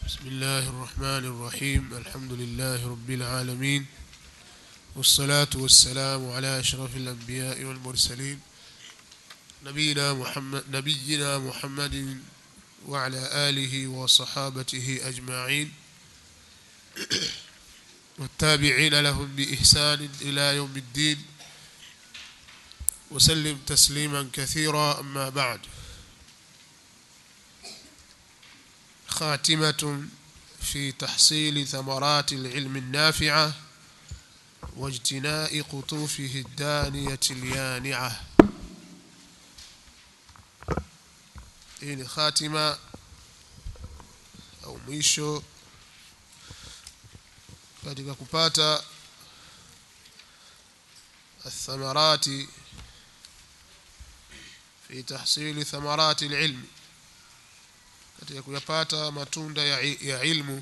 بسم الله الرحمن الرحيم الحمد لله رب العالمين والصلاة والسلام على أشرف الأنبياء والمرسلين نبينا محمد نبينا محمد وعلى آله وصحابته أجمعين والتابعين لهم بإحسان إلى يوم الدين وسلم تسليما كثيرا أما بعد خاتمة في تحصيل ثمرات العلم النافعة واجتناء قطوفه الدانية اليانعة hii ni khatima au mwisho katika kupata athamarati fi tahsili thamarati alilmi katika kuyapata matunda ya, ya ilmu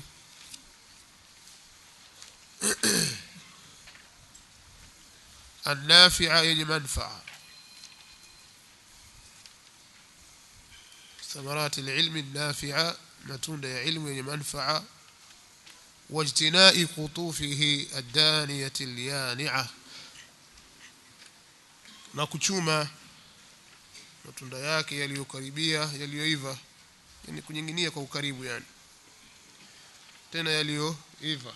النافعة yenye manfaa ثمرات العلم النافعة matunda ya ilmu yenye manfaa واجتناء قطوفه الدانية اليانعة na kuchuma matunda yake yaliyokaribia yaliyoiva yani kunyinginia kwa ukaribu yani tena yaliyoiva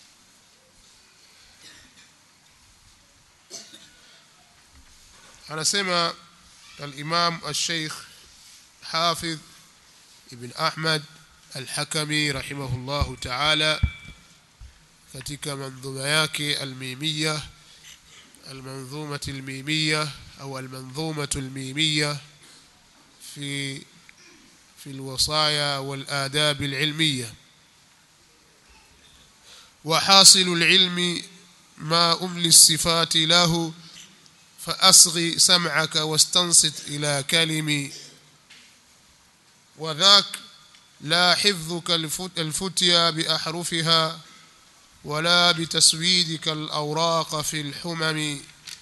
anasema al-Imam al-Sheikh Hafidh Ibn Ahmad al-Hakami rahimahullahu ta'ala katika manzuma yake al-Mimiyya al-Manzumah al-Mimiyya au al-Manzumah al-Mimiyya في في الوصايا والآداب العلمية وحاصل العلم ما أملي الصفات له فأصغي سمعك واستنصت إلى كلمي وذاك لا حفظك الفتيا بأحرفها ولا بتسويدك الأوراق في الحمم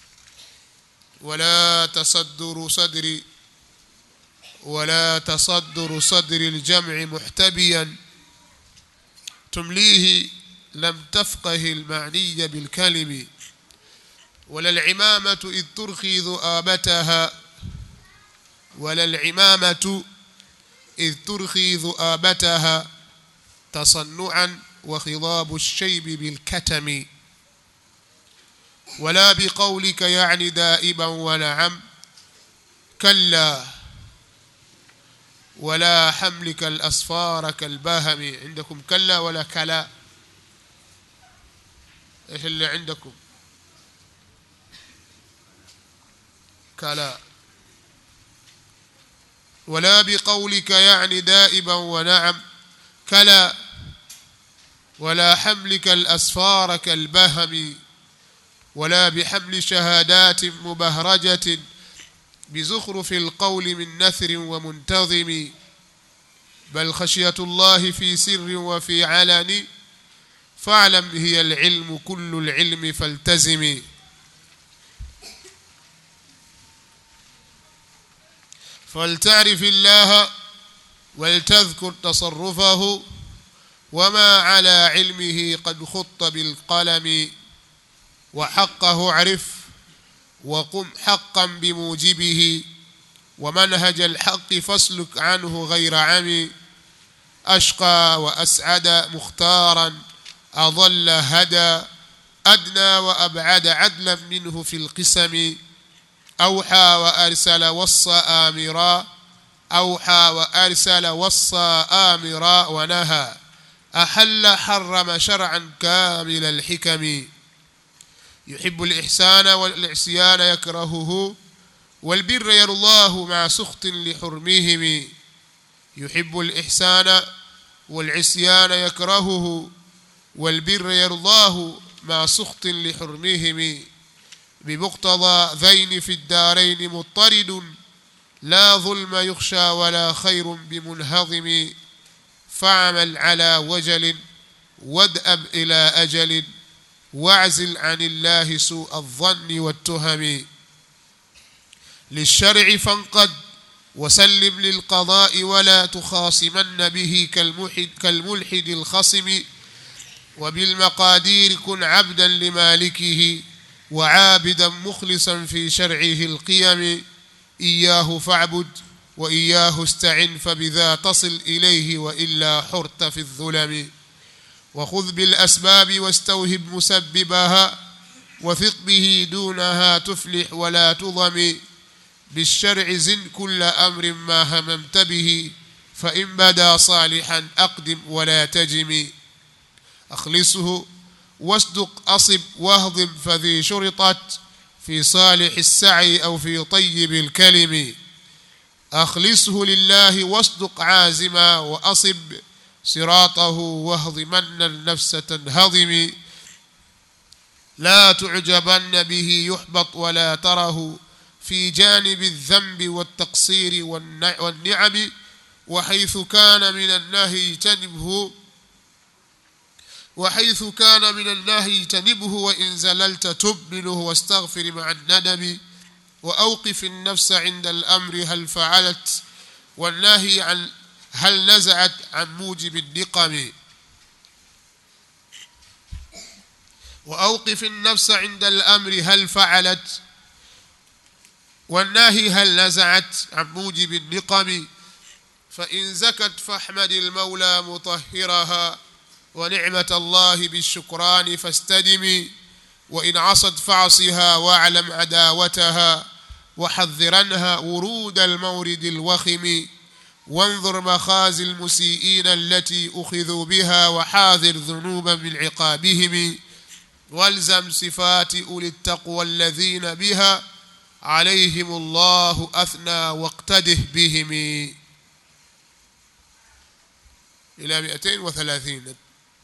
ولا تصدر صدري ولا تصدر صدر الجمع محتبيا تمليه لم تفقه المعني بالكلم ولا العمامة إذ ترخي ذؤابتها ولا العمامة إذ ترخي ذؤابتها تصنعا وخضاب الشيب بالكتم ولا بقولك يعني دائبا ونعم كلا ولا حملك الأصفار كالباهم عندكم كلا ولا كلا إيش اللي عندكم كلا ولا بقولك يعني دائبا ونعم كلا ولا حملك الأسفار كالبهم ولا بحمل شهادات مبهرجة بزخرف القول من نثر ومنتظم بل خشية الله في سر وفي علن فاعلم هي العلم كل العلم فالتزم فلتعرف الله ولتذكر تصرفه وما على علمه قد خط بالقلم وحقه عرف وقم حقا بموجبه ومنهج الحق فاسلك عنه غير عمي أشقى وأسعد مختارا أضل هدى أدنى وأبعد عدلا منه في القسم أوحى وأرسل وصى آمرا أوحى وأرسل وصى آمرا ونهى أحل حرم شرعا كامل الحكم يحب الإحسان والعصيان يكرهه والبر يرضاه مع سخط لحرمهم يحب الإحسان والعصيان يكرهه والبر يرضاه مع سخط لحرمهم بمقتضى ذين في الدارين مضطرد لا ظلم يخشى ولا خير بمنهضم فاعمل على وجل وادأب إلى أجل واعزل عن الله سوء الظن والتهم للشرع فانقد وسلم للقضاء ولا تخاصمن به كالملحد, كالملحد الخصم وبالمقادير كن عبدا لمالكه وعابدا مخلصا في شرعه القيم إياه فاعبد وإياه استعن فبذا تصل إليه وإلا حرت في الظلم وخذ بالأسباب واستوهب مسببها وثق به دونها تفلح ولا تضم بالشرع زن كل أمر ما هممت به فإن بدا صالحا أقدم ولا تجم أخلصه واصدق أصب واهضم فذي شرطت في صالح السعي أو في طيب الكلم أخلصه لله واصدق عازما وأصب صراطه واهضمن النفس تنهضم لا تعجبن به يحبط ولا تره في جانب الذنب والتقصير والنعم وحيث كان من النهي اجتنبه وحيث كان من النهي اجتنبه وإن زللت تب منه واستغفر مع الندم وأوقف النفس عند الأمر هل فعلت والنهي عن هل نزعت عن موجب النقم وأوقف النفس عند الأمر هل فعلت والناهي هل نزعت عن موجب النقم فإن زكت فاحمد المولى مطهرها ونعمة الله بالشكران فاستدم وإن عصت فعصها واعلم عداوتها وحذرنها ورود المورد الوخم وانظر مخازي المسيئين التي أخذوا بها وحاذر ذنوبا من عقابهم والزم صفات أولي التقوى الذين بها عليهم الله أثنى واقتده بهم إلى 230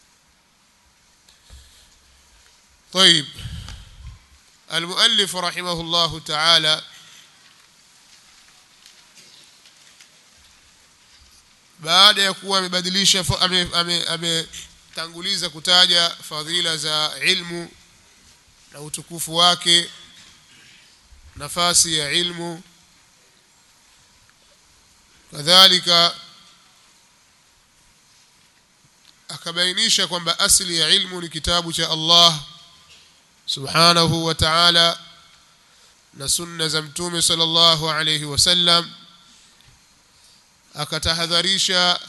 طيب المؤلف رحمه الله تعالى baada ya kuwa amebadilisha ametanguliza ame, kutaja fadhila za ilmu na utukufu wake nafasi ya ilmu kadhalika akabainisha kwamba asili ya ilmu ni kitabu cha Allah subhanahu wa ta'ala na sunna za mtume sallallahu alayhi wasallam akatahadharisha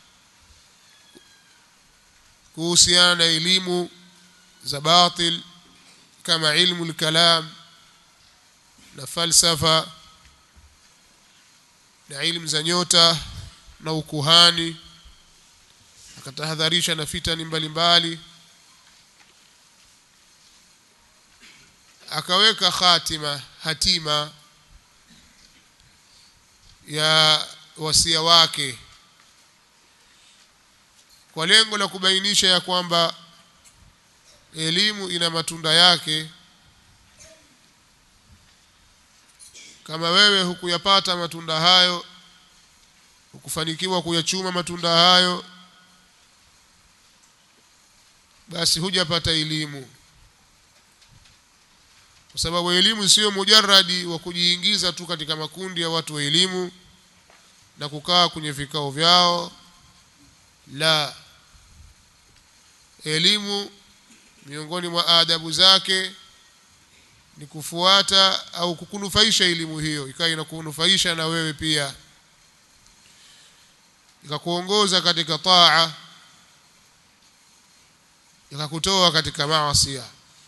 kuhusiana na elimu za batil kama ilmu al-kalam na falsafa na ilmu za nyota na ukuhani akatahadharisha na fitani mbalimbali akaweka khatima hatima ya wasia wake kwa lengo la kubainisha ya kwamba elimu ina matunda yake kama wewe hukuyapata matunda hayo hukufanikiwa kuyachuma matunda hayo basi hujapata elimu kwa sababu elimu sio mujarradi wa kujiingiza tu katika makundi ya watu wa elimu na kukaa kwenye vikao vyao la elimu miongoni mwa adabu zake ni kufuata au kukunufaisha elimu hiyo ikawa inakunufaisha na wewe pia ikakuongoza katika taa ikakutoa katika maasi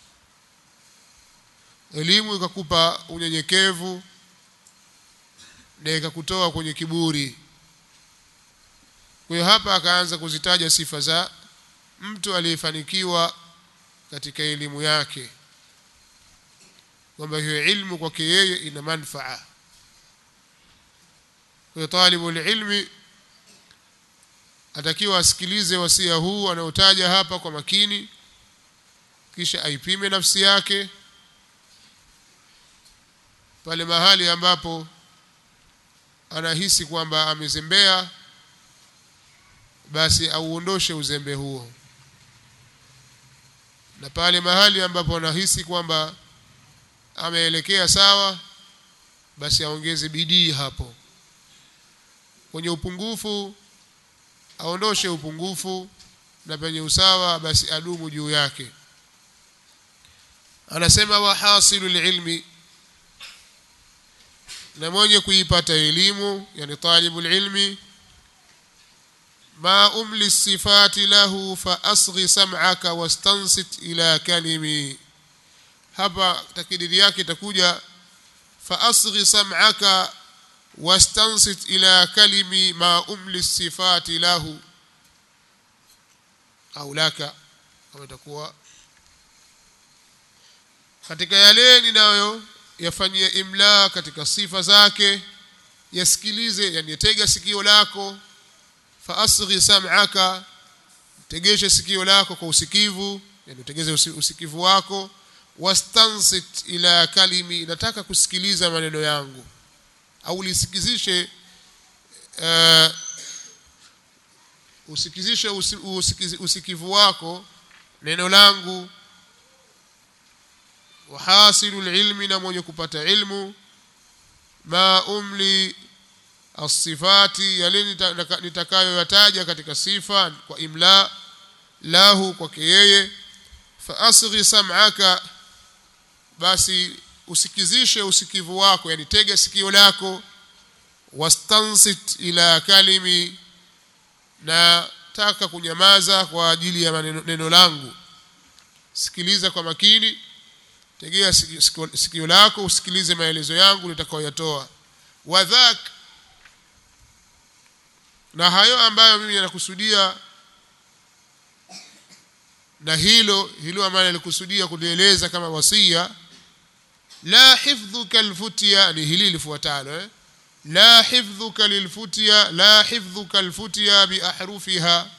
elimu ikakupa unyenyekevu na ikakutoa kwenye kiburi kwa hiyo hapa akaanza kuzitaja sifa za mtu aliyefanikiwa katika elimu yake kwamba hiyo ilmu kwake yeye ina manfaa kwa hiyo talibu ilmi atakiwa asikilize wasia huu anaotaja hapa kwa makini kisha aipime nafsi yake pale mahali ambapo anahisi kwamba amezembea basi auondoshe uzembe huo na pale mahali ambapo anahisi kwamba ameelekea sawa basi aongeze bidii hapo kwenye upungufu aondoshe upungufu na penye usawa basi adumu juu yake anasema wahasilu lilmi na mwenye kuipata elimu yani talibu lilmi ma umli sifati lahu fa asghi sam'aka wastansit ila kalimi hapa takidiri yake itakuja fa asghi sam'aka wastansit ila kalimi ma umli sifati lahu au laka kama itakuwa katika yale ninayo yafanyia imla katika sifa zake yasikilize yani yatega sikio lako fa asghi sam'aka tegeshe sikio lako kwa usikivu yani utegeze usikivu wako wastansit ila kalimi nataka kusikiliza maneno yangu au lisikizishe uh, usikizishe usi, usikiz, usikivu wako neno langu wahasilu lilmi na mwenye kupata ilmu ma umli asifati yale nitakayoyataja katika sifa kwa imla lahu kwake yeye fa asghi sam'aka basi usikizishe usikivu wako yani tega sikio lako wastansit ila kalimi na taka kunyamaza kwa ajili ya maneno, neno langu sikiliza kwa makini tegea sikio, sikio lako usikilize maelezo yangu nitakayoyatoa wadhak na hayo ambayo mimi ninakusudia na hilo hilo ambalo nalikusudia kulieleza kama wasia la hifdhuka alfutya ni hili lifuatalo eh? la hifdhuka lilfutya la hifdhuka alfutya biahrufiha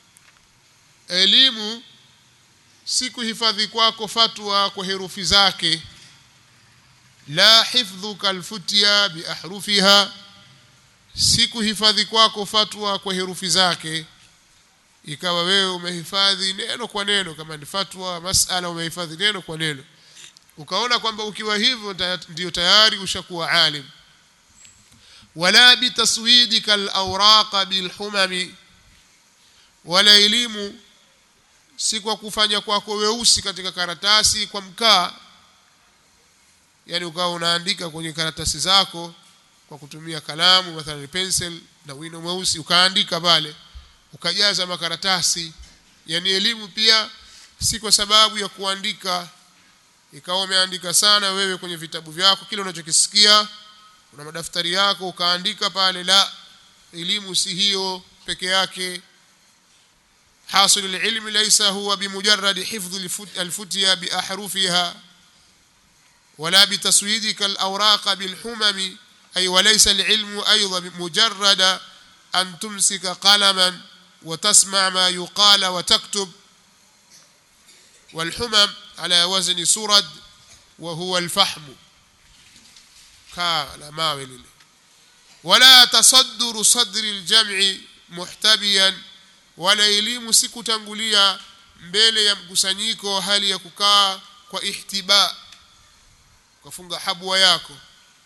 elimu si kuhifadhi kwako fatwa kwa herufi zake la hifdhuka alfutya biahrufiha si kuhifadhi kwako fatwa kwa herufi zake ikawa wewe umehifadhi neno kwa neno kama ni fatwa masala umehifadhi neno kwa neno ukaona kwamba ukiwa hivyo ndio tayari ushakuwa alim wala bitaswidika alawraqa bilhumami wala elimu si kwa kufanya kwako weusi katika karatasi kwa mkaa yani ukawa unaandika kwenye karatasi zako kwa kutumia kalamu mathalan pencil na wino mweusi ukaandika pale ukajaza makaratasi yani elimu pia si kwa sababu ya kuandika ikawa umeandika sana wewe kwenye vitabu vyako kile unachokisikia una madaftari yako ukaandika pale la elimu si hiyo peke yake حاصل العلم ليس هو بمجرد حفظ الفتيا بأحرفها ولا بتسويدك الأوراق بالحمم أي وليس العلم أيضا مجرد أن تمسك قلما وتسمع ما يقال وتكتب والحمم على وزن سرد وهو الفحم كان ماول ولا تصدر صدر الجمع محتبيا wala elimu si kutangulia mbele ya mkusanyiko hali ya kukaa kwa ihtiba ukafunga habwa yako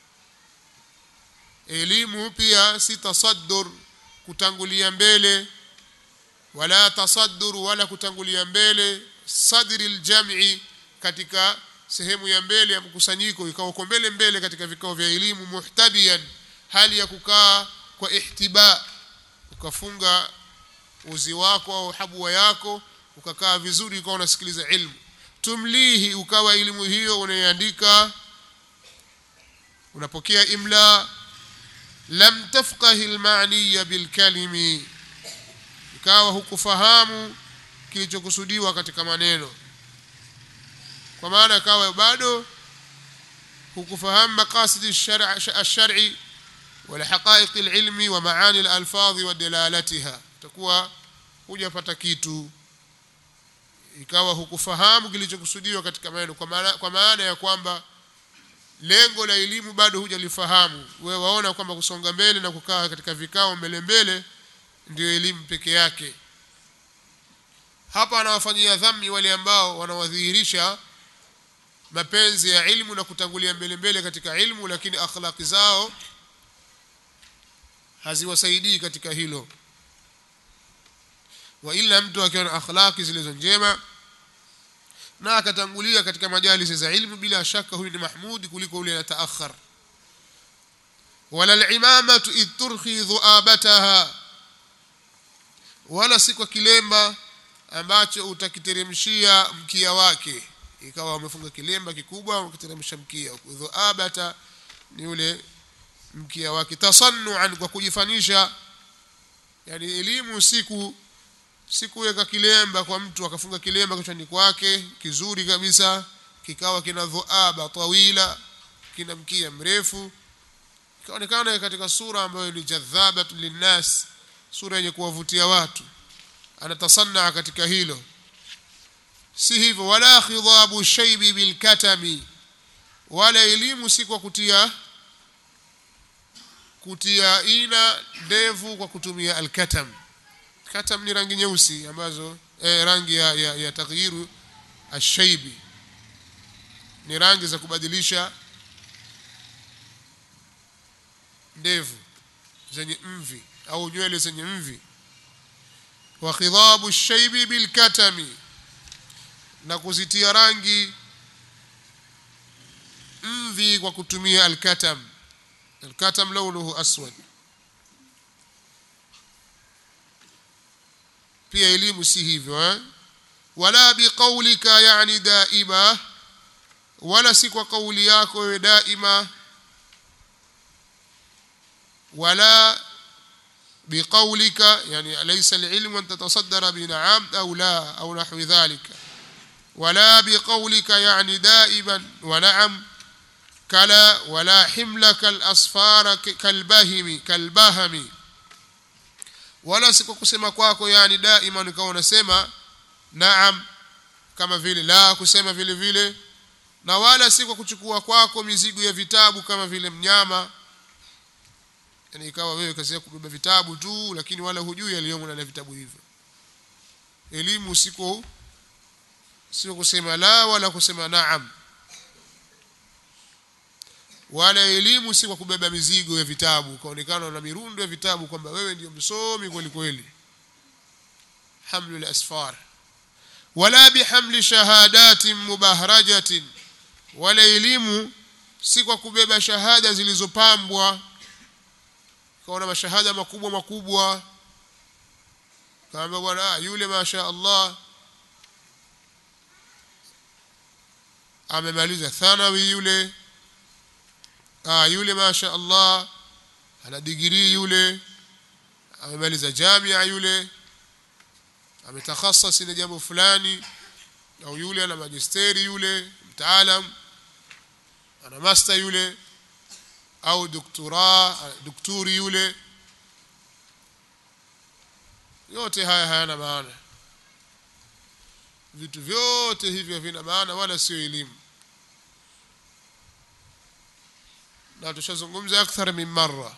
elimu pia si tasaddur kutangulia mbele wala tasaddur wala kutangulia mbele sadri aljam'i katika sehemu ya mbele ya mkusanyiko ikawa uko mbele mbele katika vikao vya elimu muhtabian hali ya kukaa kwa ihtiba ukafunga uzi wako au habwa yako ukakaa vizuri ukawa unasikiliza ilmu tumlihi ukawa elimu hiyo unaiandika unapokea imla lam tafqahi almaaniya bilkalimi ikawa hukufahamu kilichokusudiwa katika maneno kwa maana ikawa bado hukufahamu maqasid ash-shar'i wala haqa'iq al-ilmi wa maani al-alfadhi wa dalalatiha utakuwa hujapata kitu ikawa hukufahamu kilichokusudiwa katika maneno kwa maana, kwa maana ya kwamba lengo la elimu bado hujalifahamu wewe waona kwamba kusonga mbele na kukaa katika vikao mbele mbele ndio elimu peke yake hapa anawafanyia dhambi wale ambao wanawadhihirisha mapenzi ya ilmu na kutangulia mbele mbele katika ilmu lakini akhlaqi zao haziwasaidii katika hilo wa ila mtu akiwa na akhlaki zilizo njema na akatangulia katika majalisi za ilmu bila shaka huyu ni mahmudi kuliko yule anataakhar wala al-imamatu id turhi dhuabataha wala si kwa kilemba ambacho utakiteremshia mkia wake ikawa wamefunga kilemba kikubwa ukiteremsha mkia dhuabata ni ule mkia wake tasannuan kwa kujifanisha yani elimu siku sikuweka kilemba kwa mtu akafunga kilemba kichwani kwake kizuri kabisa kikawa kina dhuaba tawila kina mkia mrefu ikaonekana katika sura ambayo ni jadhabatu linnas sura yenye kuwavutia watu anatasanna katika hilo si hivyo wala khidhabu shaybi bilkatami wala elimu si kwa kutia kutia ina ndevu kwa kutumia alkatam katam ni rangi nyeusi ambazo eh, rangi ya, ya, ya taghyiru ashaibi ni rangi za kubadilisha ndevu zenye mvi au nywele zenye mvi wa khidhabu shaibi bilkatami na kuzitia rangi mvi kwa kutumia alkatam alkatam launuhu aswad pia elimu si hivyo eh? wala biqaulika yani daima wala si kwa kauli yako wewe daima wala بقولك يعني ليس العلم أن تتصدر بنعم أو لا أو نحو ذلك ولا بقولك يعني دائما ونعم كلا ولا حملك الأصفار كالبهم كالبهم wala si kwa kusema kwako yani daima nikawa unasema naam kama vile la kusema vile vile na wala si kwa kuchukua kwako mizigo ya vitabu kama vile mnyama yani ikawa wewe kazi yako kubeba vitabu tu lakini wala hujui yaliyomo ndani ya vitabu hivyo elimu siko sio kusema la wala kusema naam wala elimu si kwa kubeba mizigo ya vitabu kaonekana na mirundo ya vitabu kwamba wewe ndio msomi kweli kweli hamlu al-asfar wala bihamli shahadatin mubahrajatin wala elimu si kwa kubeba shahada zilizopambwa kaona mashahada makubwa makubwa kaamba bwana yule masha Allah amemaliza thanawi yule ah yule masha Allah ana digrii yule amemaliza jamia yule ametakhassas na jambo fulani au yule ana magisteri yule mtaalam ana master yule au doktora daktari yule yote haya hayana maana vitu vyote hivyo havina maana wala sio elimu na tushazungumza akthar min marra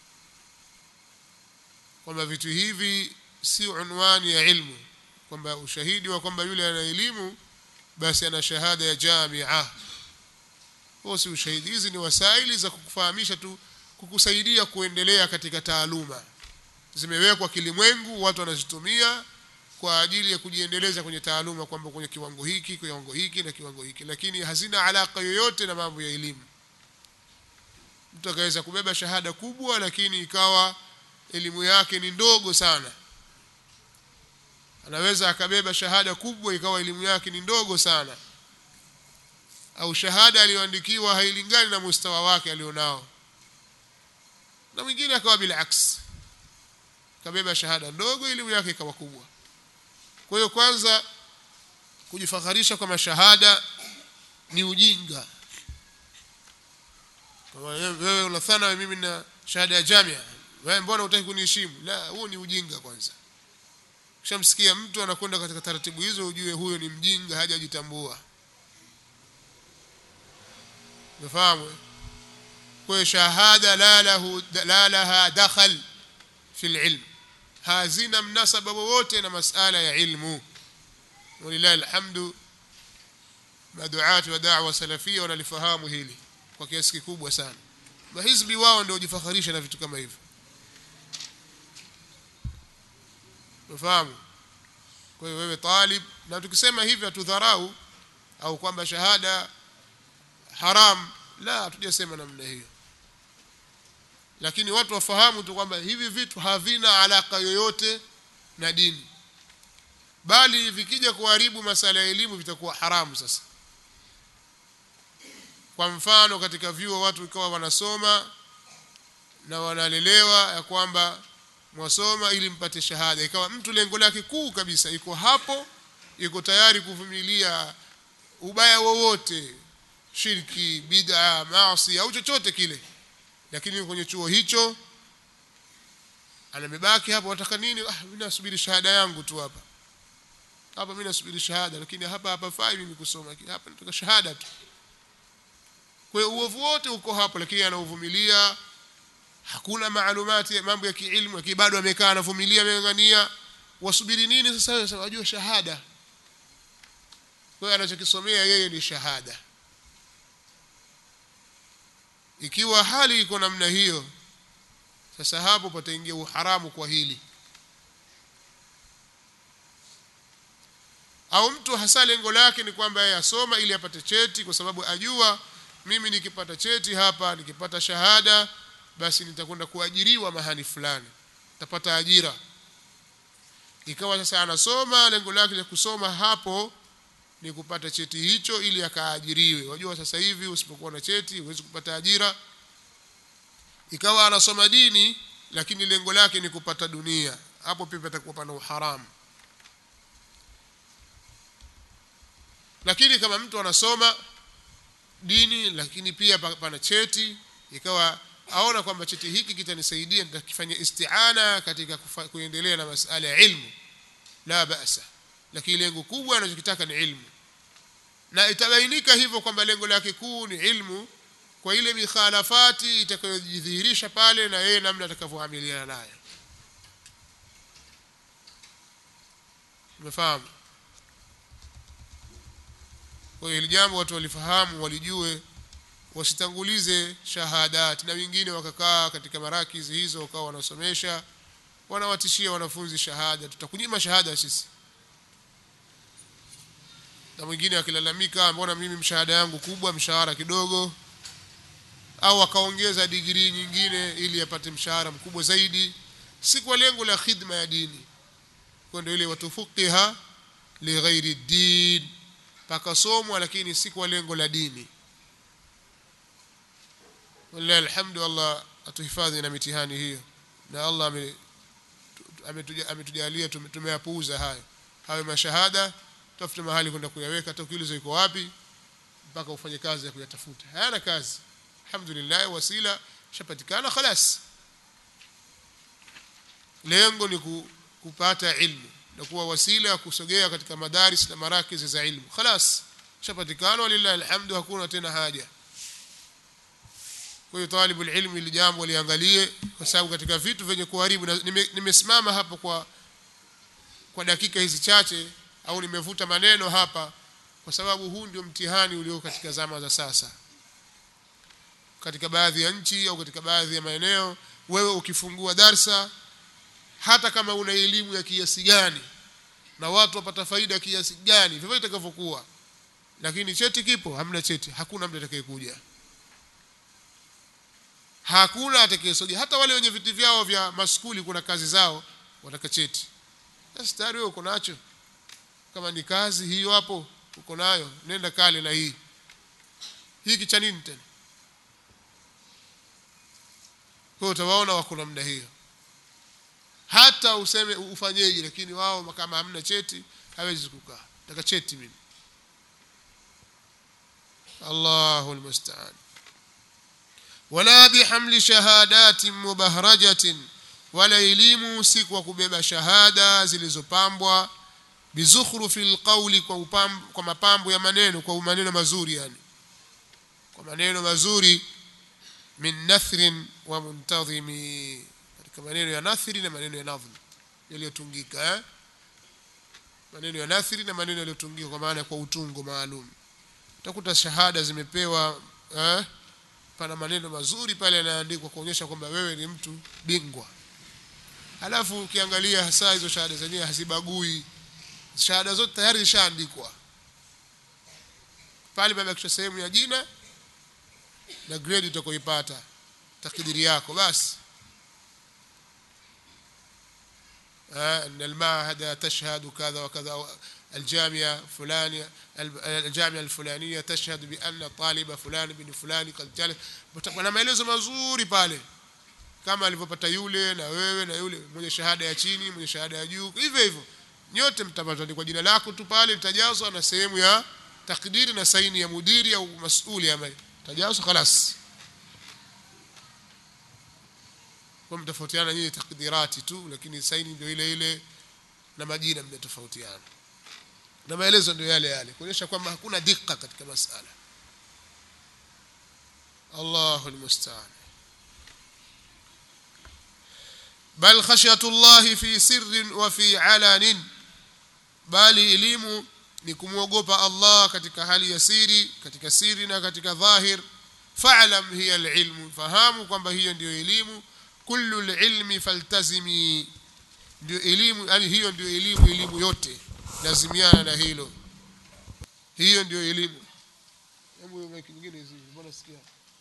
kwamba vitu hivi si unwani ya ilmu kwamba ushahidi wa kwamba yule ana elimu basi ana shahada ya jamia huo si ushahidi hizi ni wasaili za kukufahamisha tu kukusaidia kuendelea katika taaluma zimewekwa kilimwengu watu wanazitumia kwa ajili ya kujiendeleza kwenye taaluma kwamba kwenye kiwango hiki kiwango hiki na kiwango hiki lakini hazina alaka yoyote na mambo ya elimu mtu akaweza kubeba shahada kubwa lakini ikawa elimu yake ni ndogo sana anaweza akabeba shahada kubwa ikawa elimu yake ni ndogo sana au shahada aliyoandikiwa hailingani na mustawa wake alionao na mwingine akawa bila aks kabeba shahada ndogo elimu yake ikawa kubwa kwa hiyo kwanza kujifakharisha kwa mashahada ni ujinga kama wewe una thana mimi na shahada ya jamia wewe mbona hutaki kuniheshimu la huo ni ujinga kwanza kishamsikia mtu anakwenda katika taratibu hizo ujue huyo ni mjinga hajajitambua umefahamu kwa shahada la lahu la laha dakhal fi alilm hazina mnasaba wowote na masala ya ilmu walillahi alhamdu maduati wa da'wa salafia wanalifahamu hili kwa kiasi kikubwa sana mahizbi wao ndio hujifakharisha na vitu kama hivyo unafahamu kwa hiyo wewe talib na tukisema hivi hatudharau au kwamba shahada haram la hatujasema namna hiyo lakini watu wafahamu tu kwamba hivi vitu havina alaka yoyote na dini bali vikija kuharibu masala ya elimu vitakuwa haramu sasa kwa mfano katika vyuo watu ikawa wanasoma na wanalelewa ya kwamba mwasoma ili mpate shahada ikawa mtu lengo lake kuu kabisa iko hapo iko tayari kuvumilia ubaya wowote shirki bid'a maasi au chochote kile lakini kwenye chuo hicho anamebaki hapo wataka nini ah mimi nasubiri shahada yangu tu hapa hapa mimi nasubiri shahada lakini hapa hapa fai mimi kusoma hapa nataka shahada tu kwa hiyo uovu wote uko hapo lakini anauvumilia hakuna maalumati mambo ya kiilmu lakini bado amekaa anavumilia ameng'ania wasubiri nini sasa wewe wajua shahada kwa hiyo anachokisomea yeye ni shahada ikiwa hali iko namna hiyo sasa hapo pataingia uharamu kwa hili au mtu hasa lengo lake ni kwamba yeye asoma ili apate cheti kwa sababu ajua mimi nikipata cheti hapa nikipata shahada basi nitakwenda kuajiriwa mahali fulani nitapata ajira ikawa sasa anasoma lengo lake la kusoma hapo ni kupata cheti hicho ili akaajiriwe wajua sasa hivi usipokuwa na cheti huwezi kupata ajira ikawa anasoma dini lakini lengo lake ni kupata dunia hapo pia patakuwa pana uharamu lakini kama mtu anasoma dini lakini pia pana cheti ikawa aona kwamba cheti hiki kitanisaidia nitakifanya isti'ana katika kuendelea na masala ya ilmu la basa lakini lengo kubwa anachokitaka ni ilmu na itabainika hivyo kwamba lengo lake kuu ni ilmu kwa ile mikhalafati itakayojidhihirisha pale na yeye namna atakavyoamiliana naye umefahamu kwa hiyo hili jambo watu walifahamu walijue wasitangulize shahadat na wengine wakakaa katika marakizi hizo wakawa wanasomesha wanawatishia wanafunzi shahada tutakunyima shahada sisi na mwingine akilalamika mbona mimi mshahada yangu kubwa mshahara kidogo au akaongeza digrii nyingine ili apate mshahara mkubwa zaidi si kwa lengo la khidma ya dini kwa ndio ile watufuqiha lighairi din pakasomwa lakini si kwa lengo la dini wallahi alhamdu Allah atuhifadhi na mitihani hiyo na Allah ametujalia tumeyapuuza hayo hayo mashahada tafute mahali kwenda kuyaweka hata ukiuliza iko wapi mpaka ufanye kazi ya kuyatafuta hayana kazi alhamdulillah wasila shapatikana khalas lengo ni kupata ilmu na kuwa wasila ya kusogea katika madaris na marakizi za ilmu khalas shapatikana walillahi alhamdu hakuna tena haja kwa hiyo talibul ilmu ili jambo liangalie kwa sababu katika vitu vyenye kuharibu nimesimama nime hapo kwa kwa dakika hizi chache au nimevuta maneno hapa kwa sababu huu ndio mtihani ulio katika zama za sasa katika baadhi ya nchi au katika baadhi ya maeneo wewe ukifungua darsa hata kama una elimu ya kiasi gani na watu wapata faida kiasi gani vivyo itakavyokuwa lakini cheti kipo hamna cheti hakuna mtu atakayekuja hakuna atakayesogea hata wale wenye viti vyao vya maskuli kuna kazi zao wataka cheti sasa tayari wewe uko nacho kama ni kazi hiyo hapo uko nayo nenda kale na hii hiki cha nini tena kwa utawaona wako namna hiyo hata useme ufanyeje lakini wao kama hamna cheti hawezi kukaa nataka cheti mimi Allahu almusta'an wala bihamli shahadatin mubahrajatin wala elimu si kwa kubeba shahada zilizopambwa bizukhrufil qawli kwa upambo, kwa mapambo ya maneno kwa maneno mazuri yani kwa maneno mazuri min nathrin wa muntadhimi katika maneno ya nathri na maneno ya nadhm yaliyotungika eh? maneno ya nathri na maneno yaliyotungika kwa maana kwa utungo maalum utakuta shahada zimepewa eh? pana maneno mazuri pale yanaandikwa kuonyesha kwamba wewe ni mtu bingwa halafu ukiangalia hasa hizo shahada zenyewe hazibagui shahada zote tayari zishaandikwa pale pamebakishwa sehemu ya jina na grade utakoipata takdiri yako basi أن المعهد تشهد كذا وكذا الجامعة فلانية الجامعة الفلانية تشهد بأن طالب فلان بن فلان قد جلس wana maelezo mazuri pale kama alivyopata yule na wewe na yule mwenye shahada ya chini mwenye shahada ya juu hivyo hivyo nyote mtapata kwa jina lako tu pale litajazwa na sehemu ya takdiri na saini ya mudiri au masuli ambaye tajazwa خلاص kwa mtofautiana nyinyi takdirati tu lakini saini ndio ile ile na majina mmetofautiana na maelezo ndio yale yale kuonyesha kwamba hakuna dikka katika masala Allahu almusta'an bal khashyatu Allah fi sirrin wa fi alanin bali elimu ni kumwogopa Allah katika hali ya siri katika siri na katika dhahir fa'lam hiya alilmu fahamu kwamba hiyo ndiyo elimu kullu alilmi faltazimi ndio elimu yani hiyo ndio elimu elimu yote lazimiana na hilo hiyo ndio elimu hebu weki nyingine hizi mbona sikia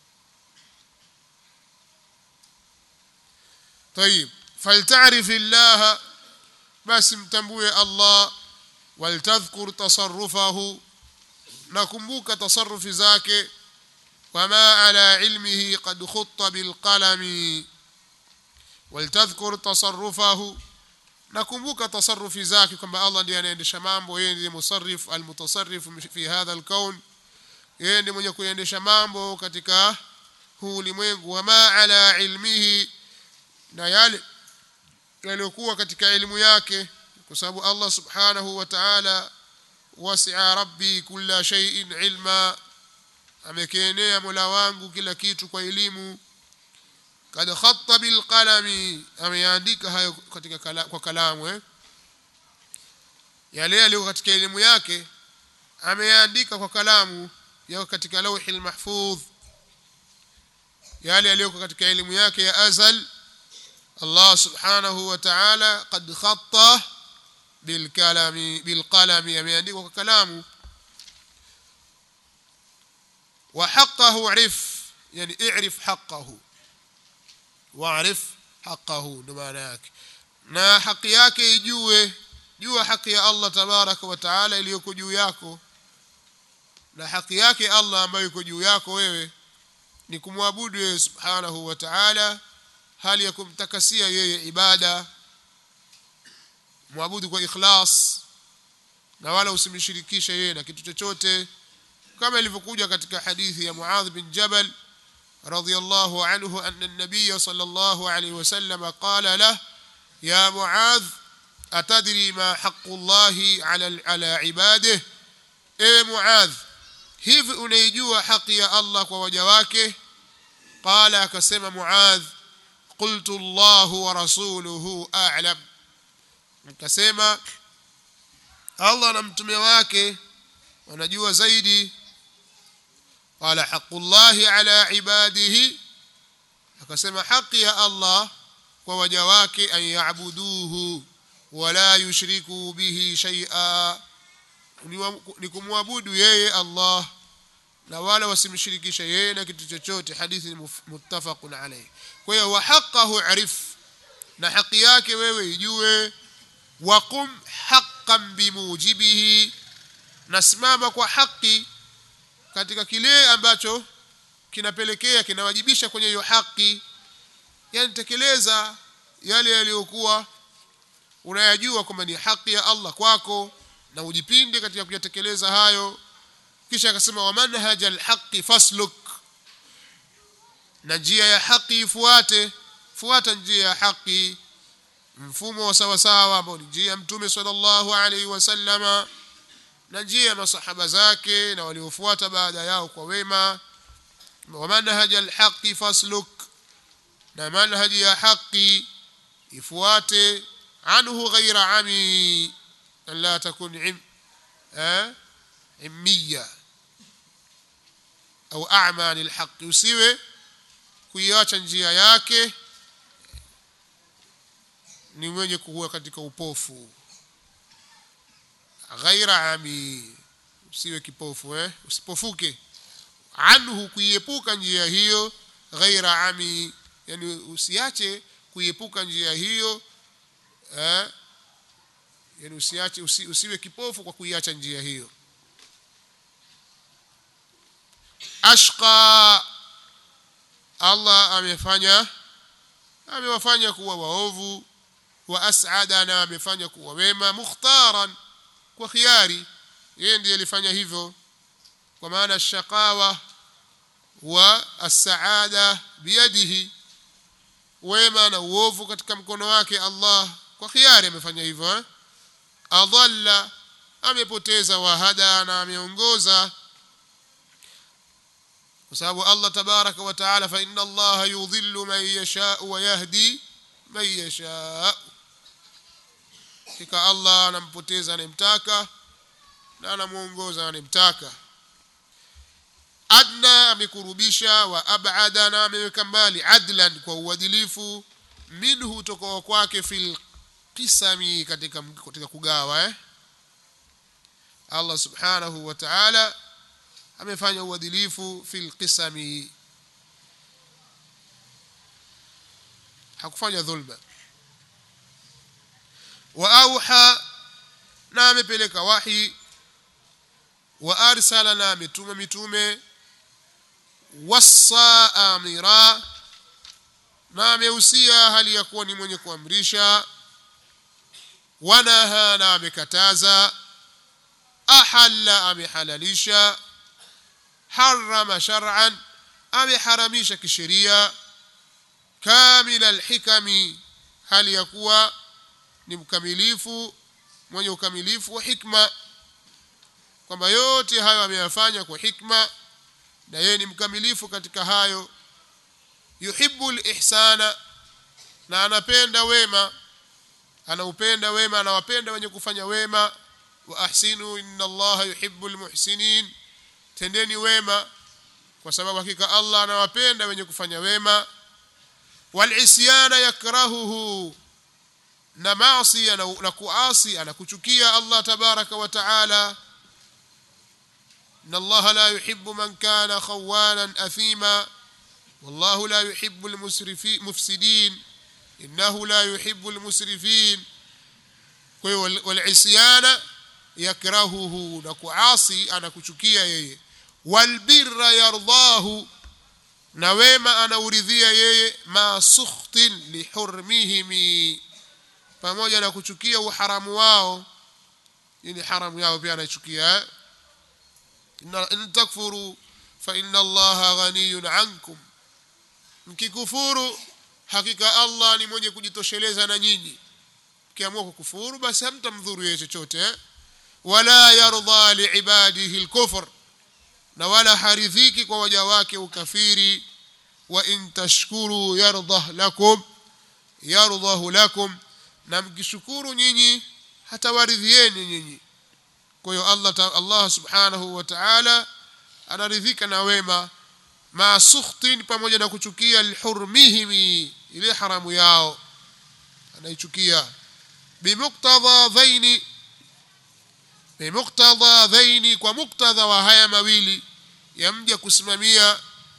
طيب فلتعرف الله بس متambue الله ولتذكر تصرفه نكمبوك تصرف ذاك وما على علمه قد خط بالقلم ولتذكر تصرفه nakumbuka tasarufi zake kwamba Allah ndiye anaendesha mambo yeye ndiye musarrif almutasarrif fi hadha alkaun yeye ndiye mwenye kuendesha mambo katika huu ulimwengu wama ala ilmihi na yale yaliyokuwa katika elimu yake kwa sababu Allah subhanahu wa ta'ala wasi'a rabbi kulla shay'in ilma amekienea mola wangu kila kitu kwa elimu kad khatta bil qalami ameandika hayo katika kala, kwa kalamu eh yale yaliyo katika elimu yake ameandika kwa kalamu yako katika lauhil mahfudh yale yaliyo katika elimu yake ya azal Allah subhanahu wa ta'ala qad khatta bil kalami bil qalami ameandika kwa kalamu wa haqqahu arif yani i'rif haqqahu waarif haqqahu ndo maana yake na haki yake ijue jua haki ya Allah tabaraka wa taala iliyoko juu yako na haki yake Allah ambayo iko juu yako wewe ni kumwabudu yeye subhanahu wa ta'ala hali ya kumtakasia yeye ibada mwabudu kwa ikhlas na wala usimshirikishe yeye na kitu chochote kama ilivyokuja katika hadithi ya Muadh bin Jabal رضي الله عنه أن النبي صلى الله عليه وسلم قال له يا معاذ أتدري ما حق الله على على عباده إيه معاذ hivi unaijua haki ya Allah kwa waja wake qala akasema muadh qultu Allahu wa rasuluhu a'lam nikasema Allah na mtume wake wanajua zaidi qala haqqullahi ala ibadihi akasema haki ya Allah kwa waja wake an yaabuduhu wala yushriku bihi shay'a ni kumwabudu yeye Allah na wala wasimshirikishe yeye na kitu chochote hadithi ni muttafaqun alayh kwa hiyo wa haqqahu arif na haki yake wewe ijue waqum haqqan bimujibihi nasimama kwa haki katika kile ambacho kinapelekea kinawajibisha kwenye hiyo haki yani tekeleza yale yaliyokuwa unayajua kwamba ni haki ya Allah kwako na ujipinde katika kuyatekeleza hayo kisha akasema wa manhaja alhaqi fasluk na njia ya haki ifuate fuata njia ya haki mfumo wa sawa sawa ambao ni njia ya mtume sallallahu alaihi wasallama na njia ya masahaba zake na waliofuata baada yao kwa wema wa manhaja alhaqi fasluk na manhaji ya haki ifuate anhu ghaira ami an la takun im eh immiya au a'ma anil haqq usiwe kuiacha njia yake ni mwenye kuwa katika upofu ghaira ami usiwe kipofu eh? usipofuke anhu kuiepuka njia hiyo ghaira ami yani usiache kuiepuka njia hiyo eh? yani usiache usi, usiwe kipofu kwa kuiacha njia hiyo ashqa Allah amefanya amewafanya kuwa waovu wa as'ada na amefanya kuwa wema mukhtaran kwa khiari yeye ndiye alifanya hivyo kwa maana shaqawa wa as-saada biyadihi wema na uovu katika mkono wake Allah kwa khiari amefanya hivyo eh? adalla amepoteza wahada na ameongoza kwa sababu Allah tabaraka wa taala fa inna Allah yudhillu man yasha wa yahdi man yasha hakika Allah anampoteza anemtaka na anamuongoza anemtaka adna amekurubisha wa abada na ameweka mbali adlan kwa uadilifu minhu tokoa kwake fil qisami katika katika kugawa eh Allah subhanahu wa ta'ala amefanya uadilifu fil qisami hakufanya dhulma wa auha na amepeleka wahi wa arsala na ametuma mitume wassa amira na amehusia hali ya kuwa ni mwenye kuamrisha wanaha na amekataza ahalla amehalalisha harama shar'an ameharamisha kisheria kamila alhikami hali ya kuwa ni mkamilifu mwenye ukamilifu wa hikma kwamba yote hayo ameyafanya kwa hikma na yeye ni mkamilifu katika hayo yuhibbu lihsana na anapenda wema anaupenda wema anawapenda wenye kufanya wema wa ahsinu inna allaha yuhibbu lmuhsinin tendeni wema kwa sababu hakika Allah anawapenda wenye kufanya wema walisyana yakrahuhu na maasi na kuasi anakuchukia Allah tabaraka wa taala إن الله لا يحب من كان خوانا أثيما والله لا يحب المفسدين إنه لا يحب المسرفين والعصيان يكرهه نكعاصي أنا كشكيا يي والبر يرضاه نويما أنا أريذيا يي ما سخط لحرمهم pamoja na kuchukia uharamu wao ini haramu yao pia anachukia in takfuru fa inna allaha ghaniyun ankum mkikufuru hakika allah ni mwenye kujitosheleza na nyinyi mkiamua kukufuru basi hamtamdhuru yeye chochote eh? wala yardha liibadihi lkufr na wala haridhiki kwa waja wake ukafiri wa in tashkuru yardah lakum yardahu lakum na mkishukuru nyinyi hatawaridhieni nyinyi kwa hiyo Allah Allah subhanahu wa ta'ala anaridhika na wema ma sukhtin pamoja na kuchukia lihurmihim ile haramu yao anaichukia bimuktadha dhaini bimuktadha dhaini kwa muktadha wa haya mawili ya mja kusimamia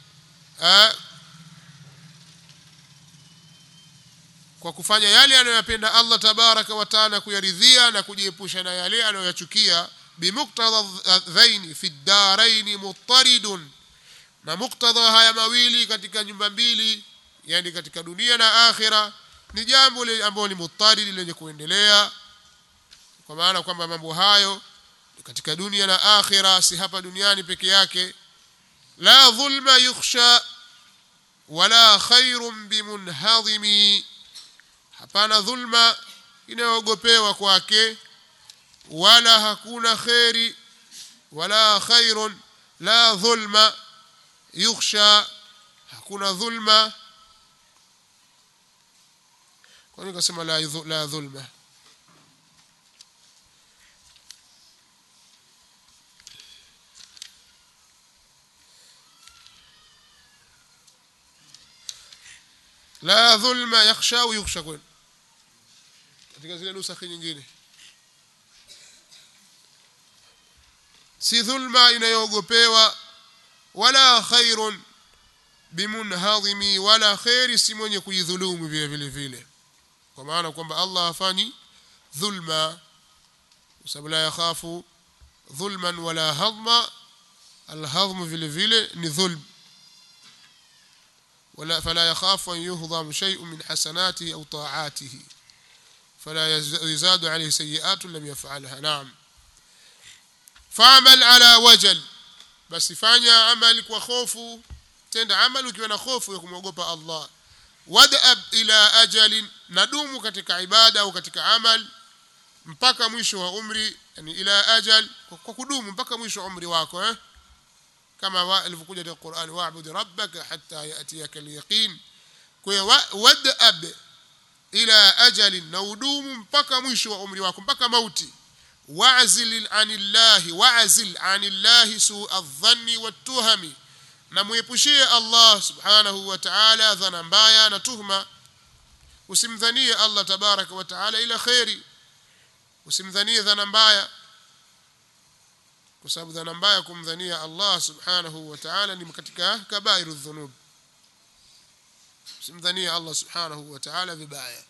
kwa kufanya yale anayoyapenda Allah tabaraka wa taala kuyaridhia na kujiepusha na yale anayoyachukia bimuktadha dhaini fi ddaraini muttaridun na muktadha haya mawili katika nyumba mbili yani katika dunia na akhira ni jambo ambalo ni muttarid lenye kuendelea kwa maana kwamba mambo hayo katika dunia na akhira si hapa duniani peke yake la dhulma yukhsha wala khairun bimunhadhimi hapana dhulma inayoogopewa kwake wala hakuna kheri wala khairun la dhulma yukhsha hakuna dhulma kwa nini kasema la, la dhulma la dhulma yakhsha au yukhsha kwenu katika zile nusakhi nyingine si dhulma inayoogopewa wala khairun bimunhadhimi wala khairi si mwenye kujidhulumu vile vile vile kwa maana kwamba Allah hafanyi dhulma kwa sababu la yakhafu dhulman wala hadma alhadhmu vile vile ni dhulm ولا فلا يخاف أن يهضم شيء من حسناته أو طاعاته فلا يزاد عليه سيئات لم يفعلها نعم فاعمل على وجل بس fanya amali kwa hofu tenda amali ukiwa na hofu ya kumwogopa Allah wadab ila ajalin nadumu katika ibada au katika amal mpaka mwisho wa umri yani ila ajal kwa kudumu mpaka mwisho wa umri wako eh kama ilivyokuja katika Qur'an wa'bud rabbaka hatta ya'tiyaka al-yaqin kwa wadab ila ajalin na udumu mpaka mwisho wa umri wako mpaka mauti wa'zil anillahi wa'zil anillahi su'a adh-dhanni wat-tuhami na muepushie Allah subhanahu wa ta'ala dhana mbaya na tuhma usimdhanie Allah tabaraka wa ta'ala ila khairi usimdhanie dhana mbaya kwa sababu dhana mbaya kumdhania Allah subhanahu wa ta'ala ni katika kabairu dhunub usimdhanie Allah subhanahu wa ta'ala vibaya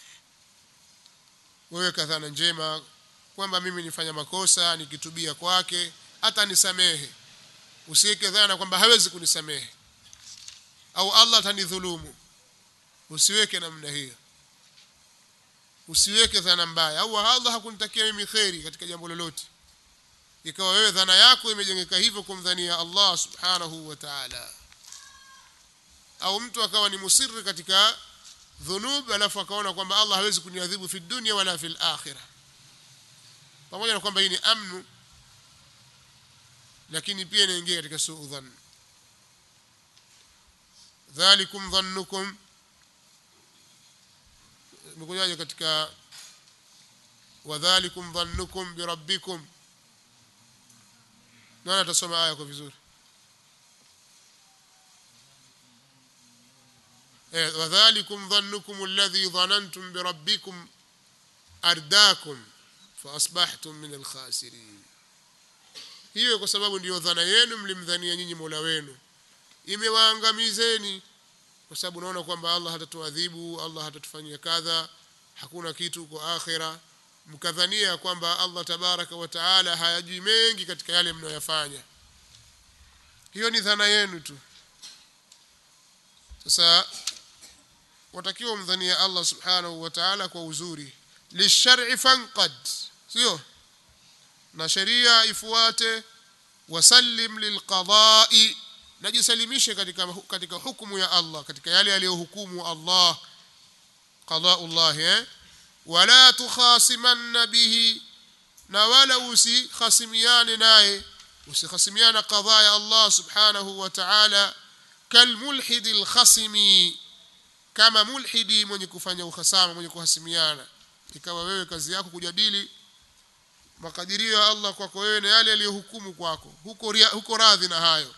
wewe kadhana njema kwamba mimi nifanya makosa nikitubia kwake hata nisamehe usiweke dhana kwamba hawezi kunisamehe au Allah atanidhulumu usiweke namna hiyo usiweke dhana mbaya au Allah hakunitakia mimi kheri katika jambo lolote ikawa wewe dhana yako imejengeka hivyo kumdhania Allah subhanahu wa ta'ala au mtu akawa ni musirri katika dhunub alafu akaona kwamba Allah hawezi kuniadhibu fi dunya wala fil akhirah pamoja na kwamba hii ni amnu lakini pia inaingia katika suu dhann dhalikum dhannukum imekujaje katika wadhalikum dhannukum birabbikum nani atasoma aya kwa vizuri eh wadhalikum dhannukum alladhi dhanantum birabbikum ardaakum faasbahtum min alkhasirin hiyo kwa sababu ndiyo dhana yenu mlimdhania nyinyi Mola wenu imewaangamizeni kwa sababu unaona kwamba Allah hatatuadhibu Allah hatatufanyia kadha hakuna kitu kwa akhira mkadhania kwamba Allah tabaraka wa taala hayajui mengi katika yale mnayoyafanya hiyo ni dhana yenu tu sasa watakiwa mdhania Allah subhanahu wa ta'ala kwa uzuri lishar'i fanqad sio na sheria ifuate wasallim lilqada'i najisalimishe katika katika hukumu ya Allah katika yale aliyohukumu Allah qada'ullah eh wala tukhasimanna bihi na wala usikhasimiane naye usikhasimiana qadha ya Allah subhanahu wa ta'ala kalmulhid alkhasimi kama mulhidi mwenye kufanya uhasama mwenye kuhasimiana ikawa wewe kazi yako kujadili makadirio ya Allah kwako wewe na yale aliyohukumu kwako huko huko radhi na hayo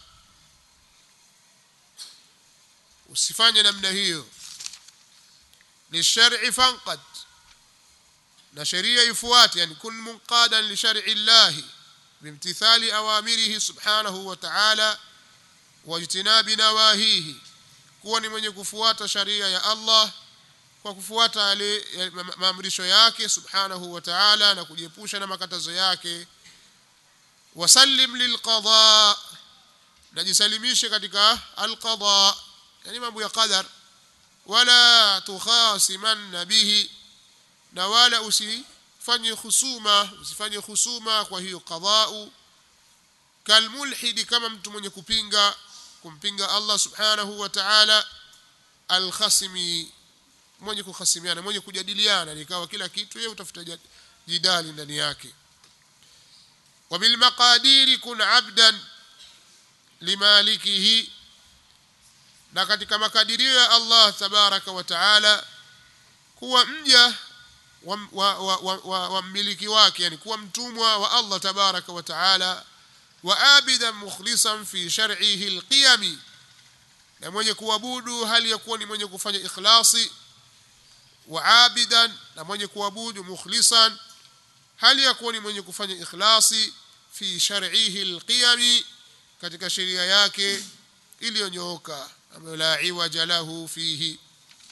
usifanye namna hiyo ni shar'i fanqad na sheria ifuate yani kun munqadan li shar'i Allah bimtithali awamirihi subhanahu wa ta'ala wajtinabi nawahihi kuwa ni mwenye kufuata sharia ya Allah kwa kufuata yale maamrisho yake subhanahu wa ta'ala na kujiepusha na makatazo yake wasallim lilqada najisalimishe katika alqada yani mambo ya qadar wala tukhasiman bihi na wala usifanye husuma usifanye husuma kwa hiyo qadau kalmulhidi kama mtu mwenye kupinga kumpinga Allah subhanahu wa ta'ala alkhasimi mwenye kuhasimiana mwenye kujadiliana nikawa kila kitu yeye utafuta jidali ndani yake wabil maqadiri kun abdan limalikihi na katika makadirio ya Allah tabaraka wa taala kuwa mja wa, wa, wa, wa, wa, wa mmiliki wake yani kuwa mtumwa wa Allah tabaraka wa taala wa abidan mukhlisan fi shar'ihi alqiyami na mwenye kuabudu hali ya kuwa ni mwenye kufanya ikhlasi wa abidan na mwenye kuabudu mukhlisan hali ya kuwa ni mwenye kufanya ikhlasi fi shar'ihi alqiyami katika sheria yake iliyonyooka ambayo la iwaja lahu fihi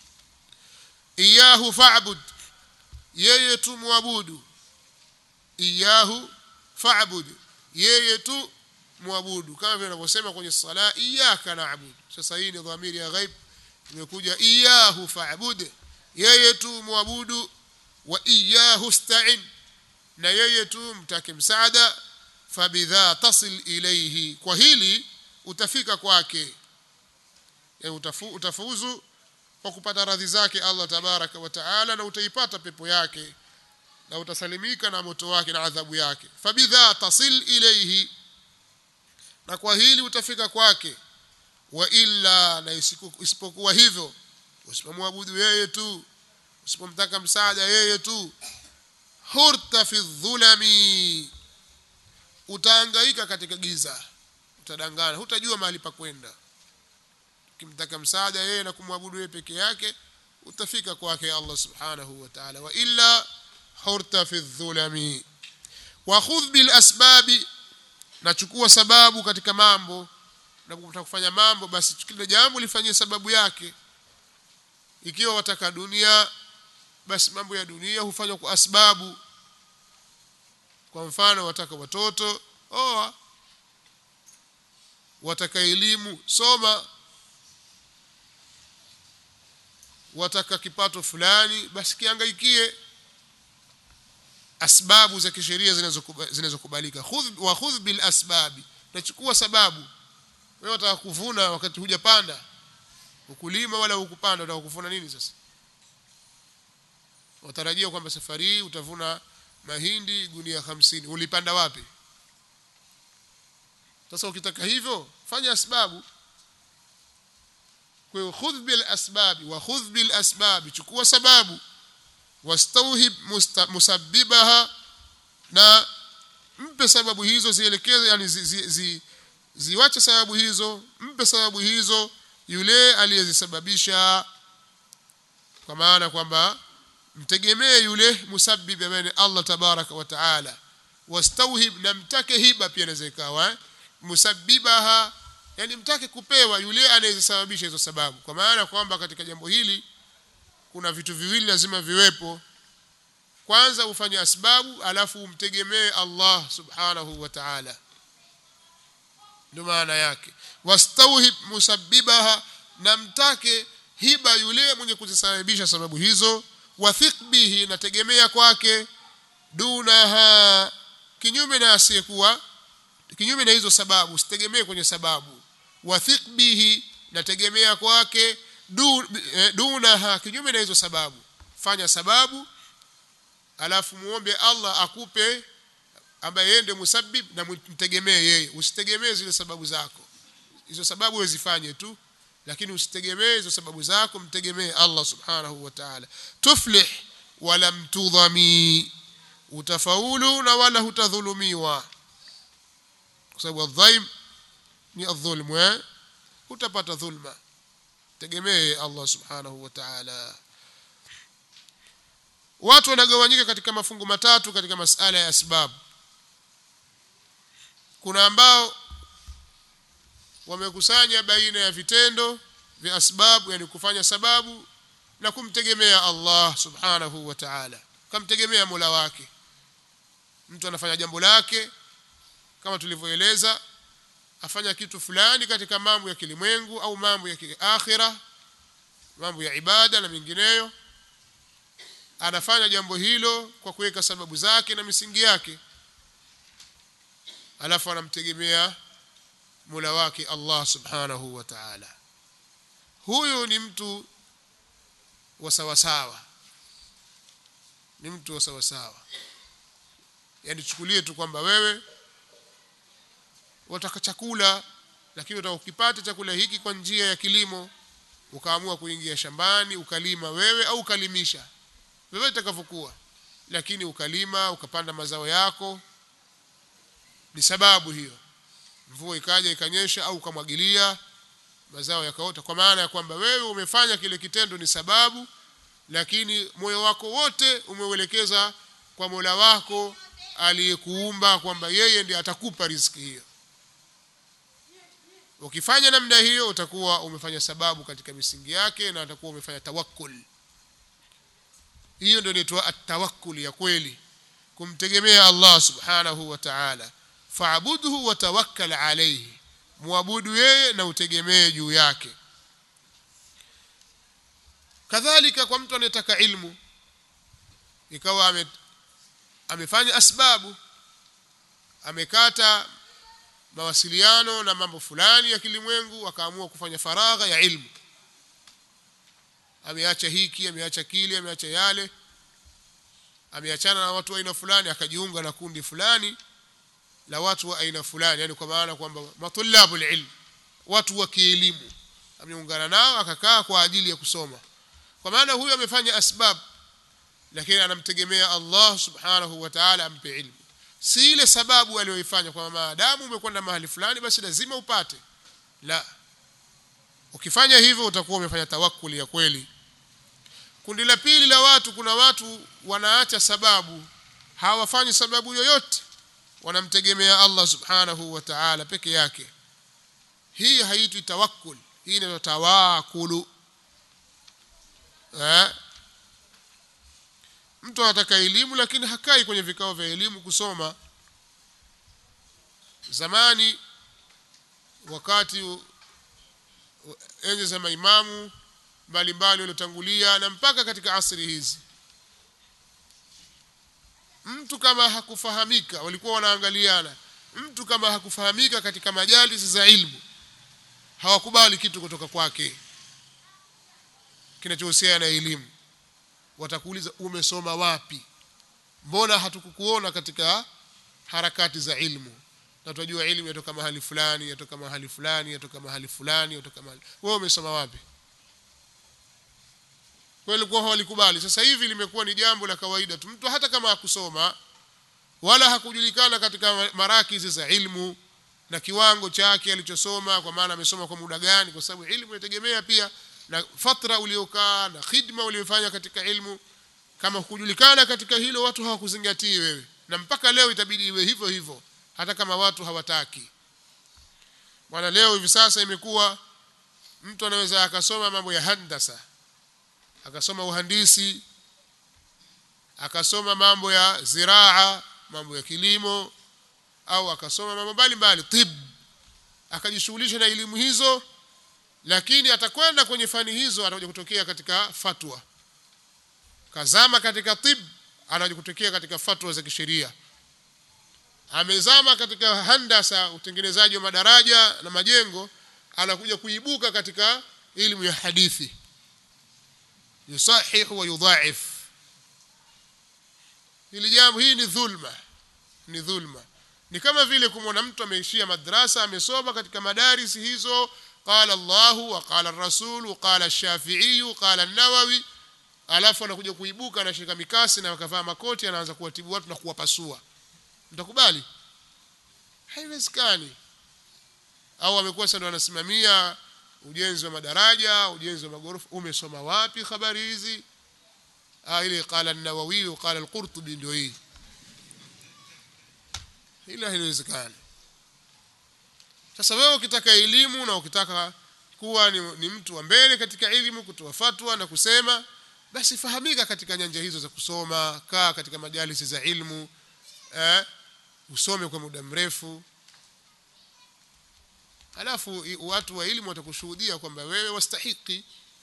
iyahu fa'bud yeye tu muabudu iyahu fa'bud yeye tu muabudu kama vile anavyosema kwenye sala iyyaka na'budu sasa hii ni dhamiri ya ghaib imekuja iyahu fa'bud yeye tu muabudu wa iyahu sta'in na yeye tu mtake msaada fabidha tasil ilayhi kwa hili utafika kwake yani utafu, utafuzu kwa kupata radhi zake Allah tabaraka wa taala na utaipata pepo yake na utasalimika na moto wake na adhabu yake fabidha tasil ilayhi na kwa hili utafika kwake wa illa na isipokuwa hivyo usipomwabudu yeye tu usipomtaka msaada yeye tu hurta fi dhulami utaangaika katika giza utadangana hutajua mahali pa kwenda ukimtaka msaada yeye na kumwabudu yeye peke yake utafika kwake Allah subhanahu wa ta'ala wa illa hurta fi dhulami wa khudh bil asbabi nachukua sababu katika mambo na kutaka kufanya mambo basi kila jambo lifanyie sababu yake ikiwa wataka dunia basi mambo ya dunia hufanywa kwa asbabu kwa mfano wataka watoto oa wataka elimu soma wataka kipato fulani basi kiangaikie asbabu za kisheria zinazokubalika khudh wa khudh bil asbabi nachukua sababu wewe wataka kuvuna wakati hujapanda ukulima wala ukupanda utaka kuvuna nini sasa watarajia kwamba safari hii utavuna mahindi gunia hamsini ulipanda wapi sasa ukitaka hivyo fanya asbabu kwa hiyo khudh bil asbabi wa khudh bil asbabi chukua sababu wastauhib musabbibaha na mpe sababu hizo zielekeze yani zi, zi, zi, ziwache sababu hizo mpe sababu hizo yule aliyezisababisha kwa maana kwamba mtegemee yule musabbib ambaye ni Allah tabaraka wa taala wastauhib na mtake hiba pia inaweza ikawa eh? musabbibaha yani mtake kupewa yule anayesababisha hizo sababu kwa maana kwamba katika jambo hili kuna vitu viwili lazima viwepo kwanza ufanye asbabu alafu umtegemee Allah subhanahu wa ta'ala ndio maana yake wastauhib musabbibaha na mtake hiba yule mwenye kuzisababisha sababu hizo wathiq bihi nategemea kwake dunaha kinyume na asiyekuwa kinyume na hizo sababu usitegemee kwenye sababu wathiq bihi nategemea kwake dunaha kinyume na hizo sababu fanya sababu alafu muombe Allah akupe ambaye yeye ndiye musabbib na mtegemee yeye usitegemee zile sababu zako hizo sababu wezifanye tu lakini usitegemee hizo sababu zako mtegemee Allah subhanahu wa ta'ala tuflih wala mtudhami utafaulu na wala hutadhulumiwa kwa sababu adhaim ni adhulmu eh utapata dhulma tegemee Allah subhanahu wa ta'ala watu wanagawanyika katika mafungu matatu katika masala ya asbab kuna ambao wamekusanya baina ya vitendo vya asbabu yani kufanya sababu na kumtegemea Allah subhanahu wa ta'ala kamtegemea Mola wake mtu anafanya jambo lake kama tulivyoeleza afanya kitu fulani katika mambo ya kilimwengu au mambo ya kiakhira mambo ya ibada na mengineyo anafanya jambo hilo kwa kuweka sababu zake na misingi yake alafu anamtegemea Mola wake Allah subhanahu wa ta'ala huyu ni mtu wa sawasawa ni mtu wa sawasawa yani chukulie tu kwamba wewe wataka chakula lakini utaka ukipata chakula hiki kwa njia ya kilimo ukaamua kuingia shambani ukalima wewe au ukalimisha vyovyote itakavyokuwa lakini ukalima ukapanda mazao yako ni sababu hiyo mvua ikaja ikanyesha au ukamwagilia mazao yakaota kwa maana ya kwamba wewe umefanya kile kitendo ni sababu lakini moyo wako wote umeuelekeza kwa Mola wako aliyekuumba kwamba yeye ndiye atakupa riziki hiyo ukifanya namna hiyo utakuwa umefanya sababu katika misingi yake na utakuwa umefanya tawakkul hiyo ndio inaitwa at-tawakkul ya kweli kumtegemea Allah subhanahu wa ta'ala fa'budhu wa tawakkal alayhi muabudu yeye na utegemee juu yake kadhalika kwa mtu anayetaka ilmu ikawa ame, amefanya asbabu amekata mawasiliano na mambo fulani ya kilimwengu akaamua kufanya faragha ya ilmu ameacha hiki ameacha kile ameacha yale ameachana na watu wa aina fulani akajiunga na kundi fulani la watu wa aina fulani yani kwa maana kwamba matulabu ilm watu wa kielimu ameungana nao akakaa kwa ajili ya kusoma kwa maana huyu amefanya asbab lakini anamtegemea Allah subhanahu wa ta'ala ampe ilmu si ile sababu aliyoifanya kwa maadamu umekwenda mahali fulani basi lazima upate la ukifanya hivyo utakuwa umefanya tawakkuli ya kweli kundi la pili la watu kuna watu wanaacha sababu hawafanyi sababu yoyote wanamtegemea Allah subhanahu wa ta'ala peke yake hii haitwi tawakkul hii ni tawakulu eh mtu anataka elimu lakini hakai kwenye vikao vya elimu kusoma zamani wakati enzi za maimamu mbalimbali waliotangulia na mpaka katika asri hizi mtu kama hakufahamika walikuwa wanaangaliana mtu kama hakufahamika katika majalisi za ilmu hawakubali kitu kutoka kwake kinachohusiana na elimu watakuuliza umesoma wapi mbona hatukukuona katika harakati za ilmu na tunajua ilmu yatoka mahali fulani yatoka mahali fulani yatoka mahali fulani yatoka mahali wewe umesoma wapi kweli kwa hawalikubali sasa hivi limekuwa ni jambo la kawaida tu mtu hata kama hakusoma wala hakujulikana katika marakizi za ilmu na kiwango chake alichosoma kwa maana amesoma kwa muda gani kwa sababu ilmu inategemea pia na fatra uliokaa na khidma uliyofanya katika ilmu kama kujulikana katika hilo watu hawakuzingatii wewe na mpaka leo itabidi iwe hivyo hivyo hata kama watu hawataki bwana leo hivi sasa imekuwa mtu anaweza akasoma mambo ya handasa akasoma uhandisi akasoma mambo ya ziraa mambo ya kilimo au akasoma mambo mbalimbali tib akajishughulisha na elimu hizo lakini atakwenda kwenye fani hizo atakuja kutokea katika fatwa kazama katika tib anakuja kutokea katika fatwa za kisheria amezama katika handasa utengenezaji wa madaraja na majengo anakuja kuibuka katika elimu ya hadithi yusahihu wa yudhaif hili jambo hii ni dhulma ni dhulma ni kama vile kumwona mtu ameishia madrasa amesoma katika madarisi hizo qala Allahu wa qala ar-rasul qala ash-shafi'i qala an-nawawi alafu anakuja kuibuka anashika mikasi na akavaa makoti anaanza kuwatibu watu na kuwapasua mtakubali haiwezekani au amekuwa sasa ndo anasimamia ujenzi wa madaraja ujenzi wa magorofa umesoma wapi habari hizi ah ile qala an-nawawi qala al-qurtubi ndio hii ila haiwezekani sasa wewe ukitaka elimu na ukitaka kuwa ni, ni mtu wa mbele katika elimu kutoa fatwa na kusema basi fahamika katika nyanja hizo za kusoma kaa katika majalisi za ilmu eh, usome kwa muda mrefu alafu watu wa elimu watakushuhudia kwamba wewe wastahiki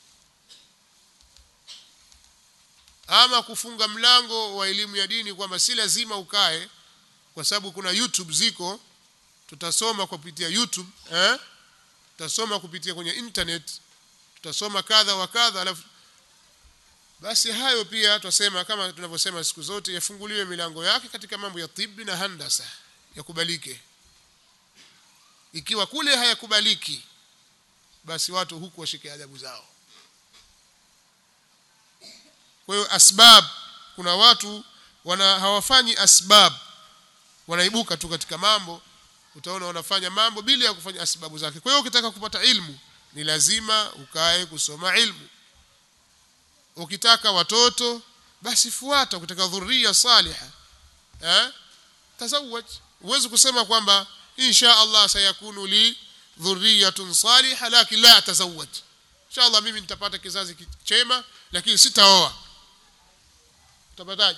ama kufunga mlango wa elimu ya dini kwamba si lazima ukae kwa sababu kuna YouTube ziko tutasoma kupitia YouTube eh tutasoma kupitia kwenye internet tutasoma kadha wa kadha alafu basi hayo pia tutasema kama tunavyosema siku zote yafunguliwe milango yake katika mambo ya tibi na handasa yakubalike ikiwa kule hayakubaliki basi watu huku washike adabu zao kwa hiyo asbab kuna watu wana hawafanyi asbab wanaibuka tu katika mambo utaona wanafanya mambo bila ya kufanya sababu zake kwa hiyo ukitaka kupata ilmu ni lazima ukae kusoma ilmu ukitaka watoto basi fuata ukitaka dhuria saliha eh tazawaj uwezi kusema kwamba insha Allah sayakunu li dhurriyatun salihah lakin la atazawaj insha Allah mimi nitapata kizazi chema lakini sitaoa utapataje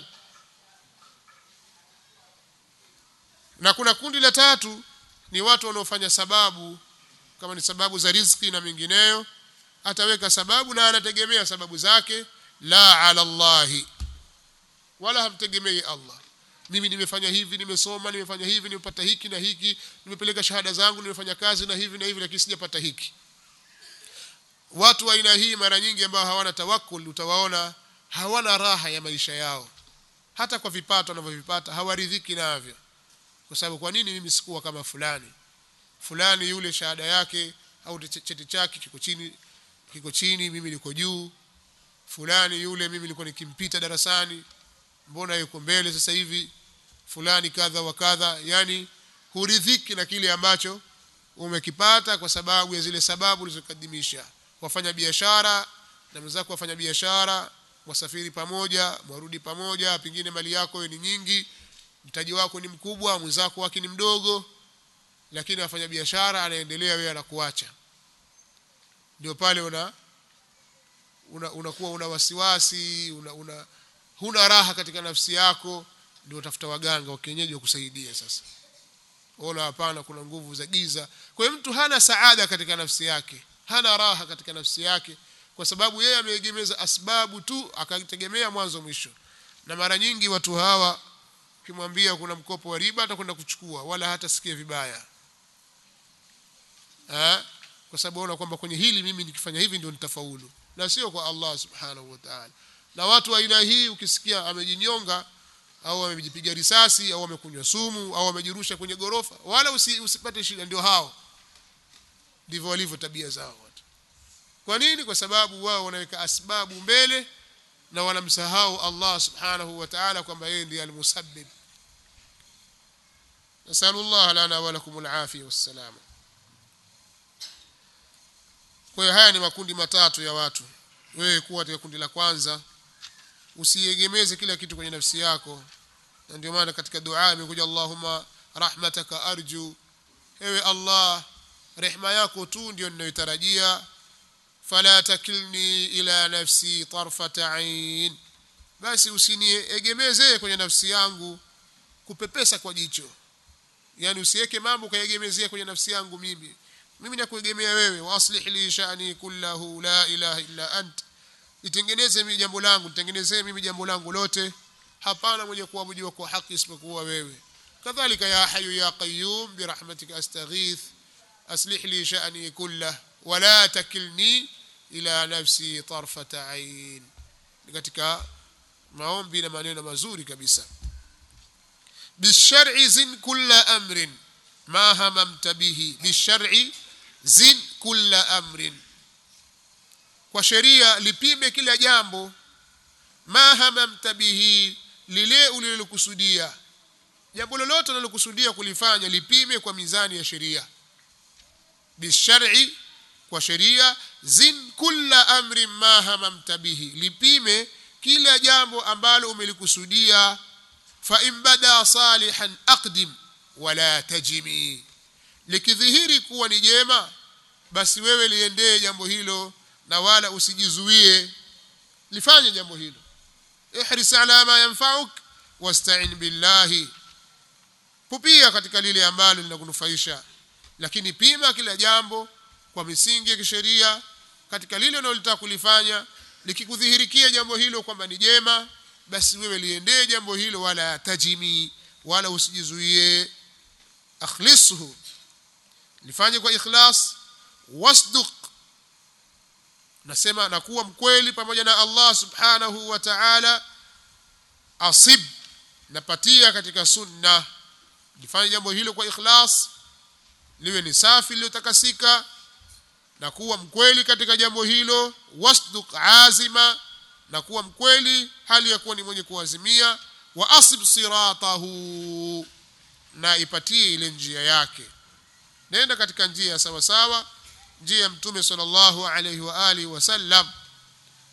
na kuna kundi la tatu ni watu wanaofanya sababu kama ni sababu za riziki na mengineyo ataweka sababu na anategemea sababu zake la ala Allahi wala hamtegemei Allah mimi nimefanya hivi nimesoma nimefanya hivi nimepata hiki na hiki nimepeleka shahada zangu nimefanya kazi na hivi na hivi lakini sijapata hiki watu wa aina hii mara nyingi ambao hawana tawakkul utawaona hawana raha ya maisha yao hata kwa vipato wanavyovipata hawaridhiki navyo kwa sababu kwa nini mimi sikuwa kama fulani fulani yule shahada yake au cheti chake kiko chini kiko chini mimi niko juu fulani yule mimi nilikuwa nikimpita darasani mbona yuko mbele sasa hivi fulani kadha wa kadha yani huridhiki na kile ambacho umekipata kwa sababu ya zile sababu ulizokadimisha wafanya biashara na mwenzako wafanya biashara wasafiri pamoja mwarudi pamoja pengine mali yako ni nyingi mtaji wako ni mkubwa mwenzako wake ni mdogo lakini afanya biashara anaendelea wewe anakuacha ndio pale una unakuwa una, una, una wasiwasi una, una huna raha katika nafsi yako ndio utafuta waganga wa kienyeji wakusaidia sasa ona hapana kuna nguvu za giza kwa hiyo mtu hana saada katika nafsi yake hana raha katika nafsi yake kwa sababu yeye ameegemeza asbabu tu akategemea mwanzo mwisho na mara nyingi watu hawa ukimwambia kuna mkopo wa riba atakwenda kuchukua wala hata sikia vibaya ha? kwa sababu ona kwamba kwenye hili mimi nikifanya hivi ndio nitafaulu na sio kwa Allah subhanahu wa ta'ala na watu wa aina hii ukisikia amejinyonga au amejipiga risasi au amekunywa sumu au amejirusha kwenye gorofa wala usi, usipate shida ndio hao ndivyo walivyo tabia zao watu kwa nini kwa sababu wao wanaweka asbabu mbele na wanamsahau Allah subhanahu wa ta'ala kwamba yeye ndiye almusabbib nasallallahu lana wa lakum alafia wassalama kwa hiyo haya ni makundi matatu ya watu wewe kuwa katika kundi la kwanza usiegemeze kila kitu kwenye nafsi yako na ndio maana katika dua imekuja Allahumma rahmataka arju ewe Allah rehma yako tu ndio ninayotarajia fala takilni ila nafsi tarfata ain basi usiniegemeze kwenye nafsi yangu kupepesa kwa jicho yani usiweke mambo kaegemezea kwenye nafsi yangu mimi mimi nakuegemea wewe waslih li sha'ni kullahu la ilaha illa ant nitengeneze mimi jambo langu nitengenezee mimi jambo langu lote hapana mwenye kuabudiwa kwa haki isipokuwa wewe kadhalika ya hayu ya qayyum birahmatika astaghith aslih li sha'ni kullahu wala takilni ila nafsi tarfata ain katika maombi na maneno mazuri kabisa bishar'i zin kulla amrin ma hamamta bihi bishar'i zin kulla amrin kwa sheria lipime kila jambo ma hamamta bihi lile ulilokusudia jambo lolote unalokusudia kulifanya lipime kwa mizani ya sheria bishar'i kwa sheria zin kulla amrin ma hamamta bihi lipime kila jambo ambalo umelikusudia fa in bada salihan aqdim wala tajimi likidhihiri kuwa ni jema basi wewe liendee jambo hilo na wala usijizuie lifanye jambo hilo ihris ala ma yanfa'uk wasta'in billahi pupia katika lile ambalo linakunufaisha lakini pima kila jambo kwa misingi ya kisheria katika lile unalotaka kulifanya likikudhihirikia jambo hilo kwamba ni jema basi wewe liendee jambo hilo wala tajimi wala usijizuie akhlisuhu lifanye kwa ikhlas wasduq nasema na kuwa mkweli pamoja na Allah subhanahu wa ta'ala asib napatia katika sunna lifanye jambo hilo kwa ikhlas liwe ni safi lililotakasika na kuwa mkweli katika jambo hilo wasduq azima na kuwa mkweli hali ya kuwa ni mwenye kuazimia wa asib siratahu na ipatie ile njia yake nenda katika njia sawa sawa njia ya mtume sallallahu alayhi wa alihi wasallam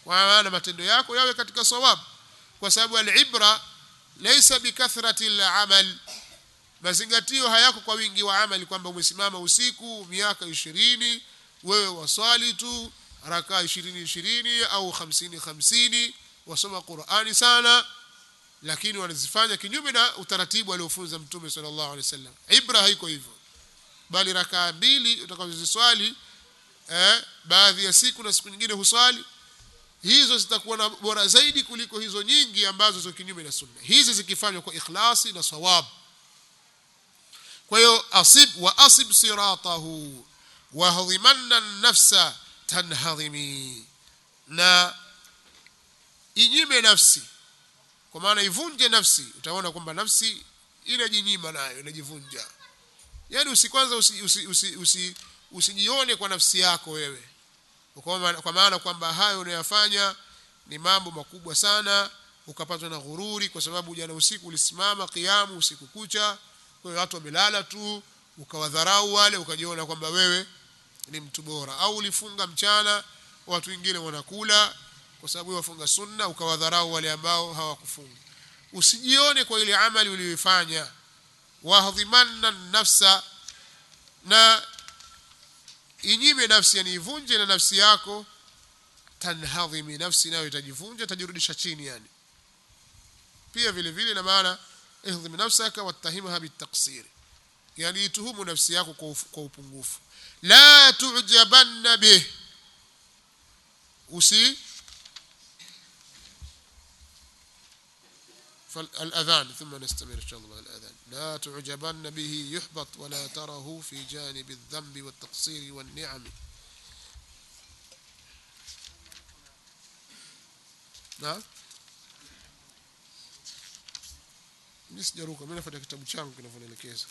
kwa maana matendo yako yawe katika sawab kwa sababu alibra laysa bikathrati alamal mazingatio hayako kwa wingi wa amali kwamba umesimama usiku miaka ishirini wewe waswali tu rakaa ishirini ishirini au hamsini hamsini wasoma qurani sana lakini wanazifanya kinyume na utaratibu aliofunza mtume sallallahu alaihi wasallam ibra haiko hivyo bali rakaa mbili utakazoziswali eh, baadhi ya siku na siku nyingine huswali hizo zitakuwa na bora zaidi kuliko hizo nyingi ambazo ziko kinyume na sunna hizi zikifanywa kwa ikhlasi na sawab kwa hiyo asib wa asib siratahu wahdhimanna nafsa tanhadhimi na inyime nafsi kwa maana ivunje nafsi utaona kwamba nafsi inajinyima nayo inajivunja yani usikwanza usijione usi, usi, usi, usi kwa nafsi yako wewe kwa maana kwamba hayo unayofanya ni mambo makubwa sana ukapatwa na ghururi kwa sababu jana usiku ulisimama kiamu usiku kucha kwa hiyo watu wamelala tu ukawadharau wale ukajiona kwamba wewe ni mtu bora au ulifunga mchana watu wengine wanakula kwa sababu wafunga sunna ukawadharau wale ambao hawakufunga usijione kwa ile amali uliyoifanya wahdhimanna nafsa na inyime nafsi yani ivunje na nafsi yako tanhadhimi nafsi nayo itajivunja itajirudisha chini yani pia vile vile na maana ihdhim nafsaka wattahimha bitaqsir yani ituhumu nafsi yako kwa upungufu la tujabanna bih usi فالأذان ثم نستمر إن شاء الله الأذان لا تعجبن به يحبط ولا تره في جانب الذنب والتقصير والنعم نعم nisijaruka mimi nafuata kitabu changu kinavyoelekeza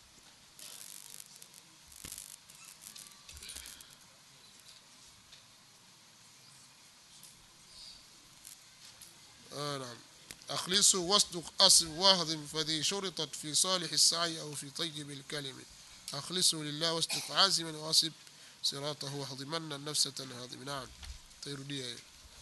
آه نعم أخلصوا واصدق أصب واهضم فذي شرطت في صالح السعي أو في طيب الكلم أخلصوا لله واصدق عازما واصب صراطه واهضمن النفس تنهضم نعم تيروديا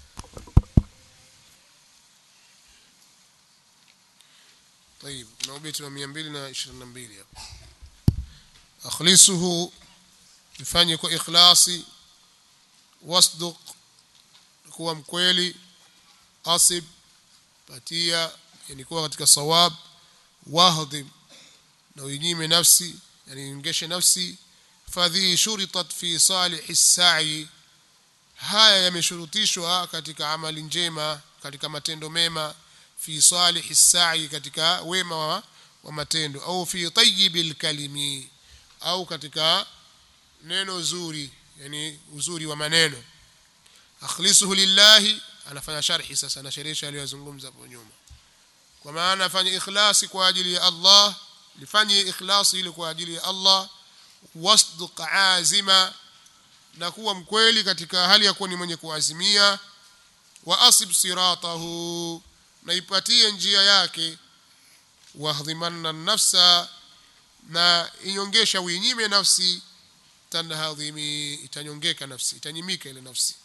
طيب kuna ubeti wa 222 hapo akhlisuhu ifanye kwa ikhlasi wasduq kuwa mkweli asib patia yani kuwa katika sawab wahdhim na uinyime nafsi yani ingeshe nafsi fadhi shuritat fi salih sa'i haya yameshurutishwa katika amali njema katika matendo mema fi salih sa'i katika wema wa, wa matendo au fi tayyibil kalimi au katika neno zuri yani uzuri wa maneno akhlisuhu lillahi anafanya sharhi sasa na sherisha aliyozungumza hapo nyuma kwa maana afanye ikhlasi kwa ajili ya Allah lifanye ikhlasi ile kwa ajili ya Allah wasduq azima na kuwa mkweli katika hali ya kuwa ni mwenye kuazimia wa asib siratahu na ipatie njia yake wahdhimanna nafsa na inyongesha uinyime nafsi tanhadhimi itanyongeka nafsi itanyimika ile nafsi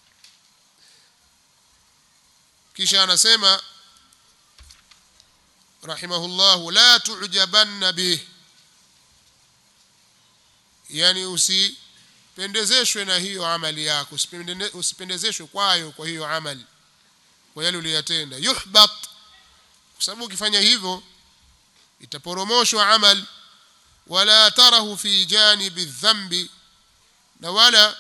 kisha anasema rahimahullah la tujabanna bih yani usipendezeshwe na hiyo amali yako usipendezeshwe kwayo kwa hiyo amali kwa yale uliyotenda yuhbat kwa sababu ukifanya hivyo itaporomoshwa amal wala tarahu fi janibi dhambi na wala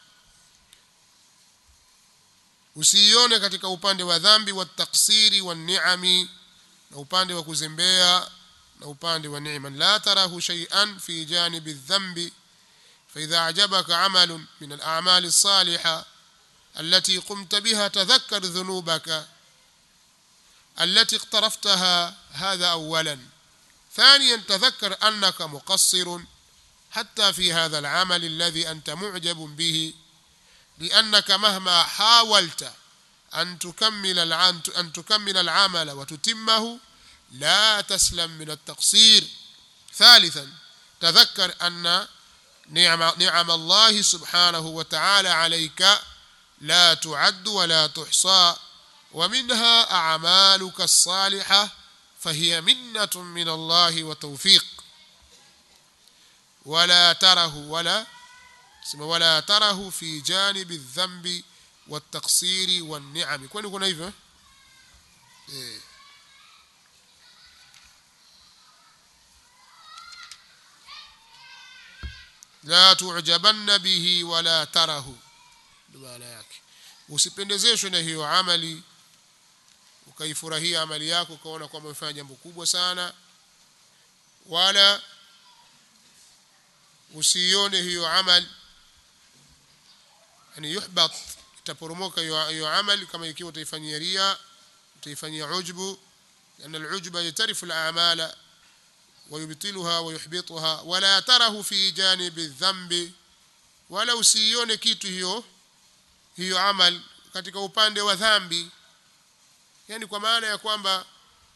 usiione katika upande wa dhambi wa taksiri wa ni'ami na upande wa kuzembea na upande wa neema la tarahu shay'an fi janibi dhambi فإذا أعجبك عمل من الأعمال الصالحة التي قمت بها تذكر ذنوبك التي اقترفتها هذا أولا ثانيا تذكر أنك مقصر حتى في هذا العمل الذي أنت معجب به لأنك مهما حاولت أن تكمل أن تكمل العمل وتتمه لا تسلم من التقصير ثالثا تذكر أن نعم, نعم الله سبحانه وتعالى عليك لا تعد ولا تحصى ومنها أعمالك الصالحة فهي منة من الله وتوفيق ولا تره ولا ولا تره في جانب الذنب والتقصير والنعم kwani kuna hivyo eh la tu'jabanna bihi wala tarahu maana yake usipendezeshwe na hiyo amali ukaifurahia amali yako ukaona kwamba umefanya jambo kubwa sana wala usione hiyo amali yani yuhbat itaporomoka hiyo amali kama ikiwa utaifanyia ria utaifanyia ujbu لأن العجب يترف الأعمال ويبطلها ويحبطها ولا تره في جانب الذنب ولا usione kitu hiyo hiyo amal katika upande wa dhambi yani kwa maana ya kwamba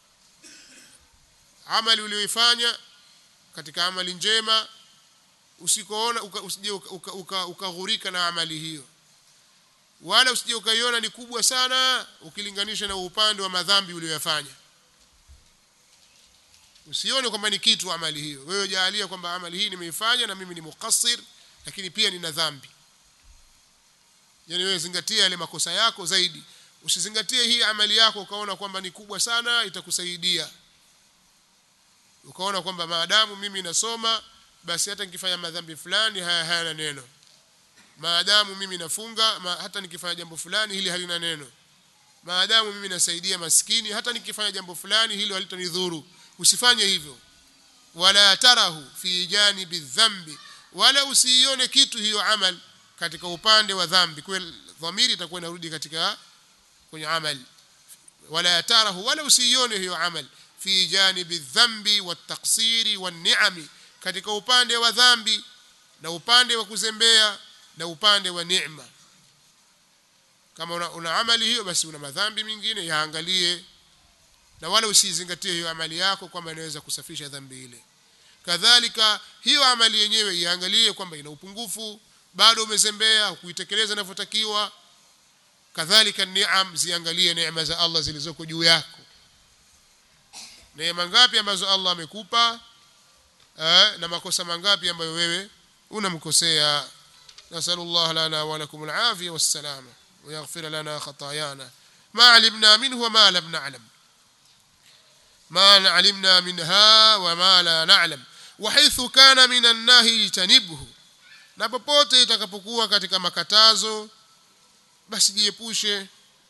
amali uliyoifanya katika amali njema usikoona usije ukaghurika na amali hiyo wala usije ukaiona ni kubwa sana ukilinganisha na upande wa madhambi uliyoyafanya usione kwamba ni kitu amali hiyo wewe jaalia kwamba amali hii nimeifanya na mimi ni mukassir lakini pia nina dhambi yani wewe zingatia yale makosa yako zaidi usizingatie hii amali yako ukaona kwamba ni kubwa sana itakusaidia ukaona kwamba maadamu mimi nasoma basi hata nikifanya madhambi fulani haya hayana neno maadamu mimi nafunga ma, hata nikifanya jambo fulani hili halina neno maadamu mimi nasaidia maskini hata nikifanya jambo fulani hilo halitanidhuru usifanye hivyo wala tarahu fi janibi dhambi wala usiione kitu hiyo amal katika upande wa dhambi kwa dhamiri itakuwa inarudi katika kwenye amal wala tarahu wala usiione hiyo amal fi janibi dhambi wattaqsiri wanni'ami katika upande wa dhambi na upande wa kuzembea na upande wa neema kama una, una amali hiyo basi una madhambi mengine yaangalie na wala usizingatie hiyo amali yako kwamba inaweza kusafisha dhambi ile kadhalika hiyo amali yenyewe iangalie kwamba ina upungufu bado umezembea kuitekeleza inavyotakiwa kadhalika niam ziangalie neema za Allah zilizoko juu yako neema ngapi ambazo Allah amekupa na makosa mangapi ambayo wewe unamkosea nasallallahu lana wa lakum alafia wassalama ويغفر لنا خطايانا ما علمنا منه وما لم نعلم ما علمنا منها وما لا نعلم وحيث كان من النهي اجتنبه na popote itakapokuwa katika makatazo basi jiepushe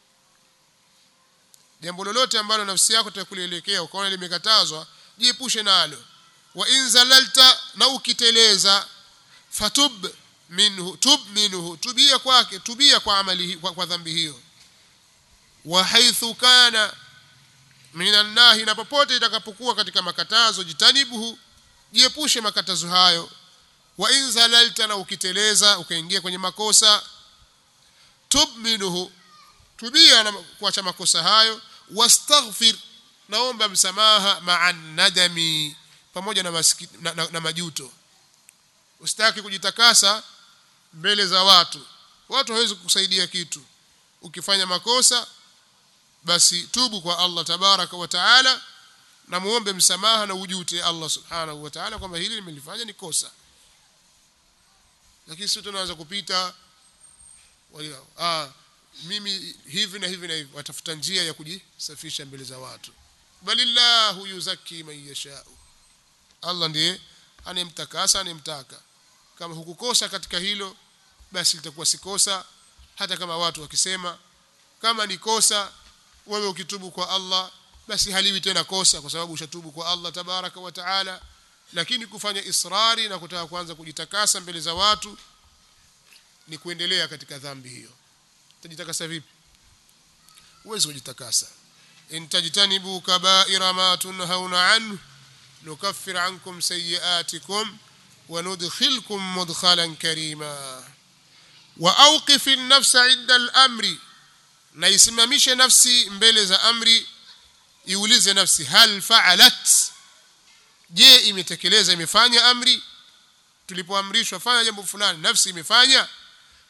jambo lolote ambalo nafsi yako itakulielekea ukaona limekatazwa jiepushe nalo wa in zalalta na ukiteleza fatub minhu tub minhu tubia kwake tubia kwa amali kwa, kwa dhambi hiyo wa haithu kana minan nahi na popote itakapokuwa katika makatazo jitanibuhu jiepushe makatazo hayo wa in zalalta na ukiteleza ukaingia kwenye makosa tub minhu tubia na kuacha makosa hayo wastaghfir naomba msamaha ma'a nadami pamoja na, maski, na, na, na majuto usitaki kujitakasa mbele za watu watu hawezi kukusaidia kitu ukifanya makosa basi tubu kwa Allah tabaraka wa taala na muombe msamaha na ujute Allah subhanahu wa taala kwamba hili nimelifanya ni kosa lakini sisi tunaweza kupita walio ah mimi hivi na hivi na hivi watafuta njia ya kujisafisha mbele za watu balillahu yuzaki man yasha Allah ndiye anemtakasa anemtaka kama hukukosa katika hilo basi litakuwa si kosa hata kama watu wakisema kama ni kosa wewe ukitubu kwa Allah basi haliwi tena kosa kwa sababu ushatubu kwa Allah tabaraka wa taala lakini kufanya israri na kutaka kuanza kujitakasa mbele za watu ni kuendelea katika dhambi hiyo utajitakasa vipi huwezi kujitakasa in tajtanibu kaba'ira ma tunhauna anhu nukaffir ankum sayiatikum وندخلكم مدخلا كريما واوقف النفس عند الامر na isimamishe nafsi mbele za amri iulize nafsi hal fa'alat je imetekeleza imefanya amri tulipoamrishwa fanya jambo fulani nafsi imefanya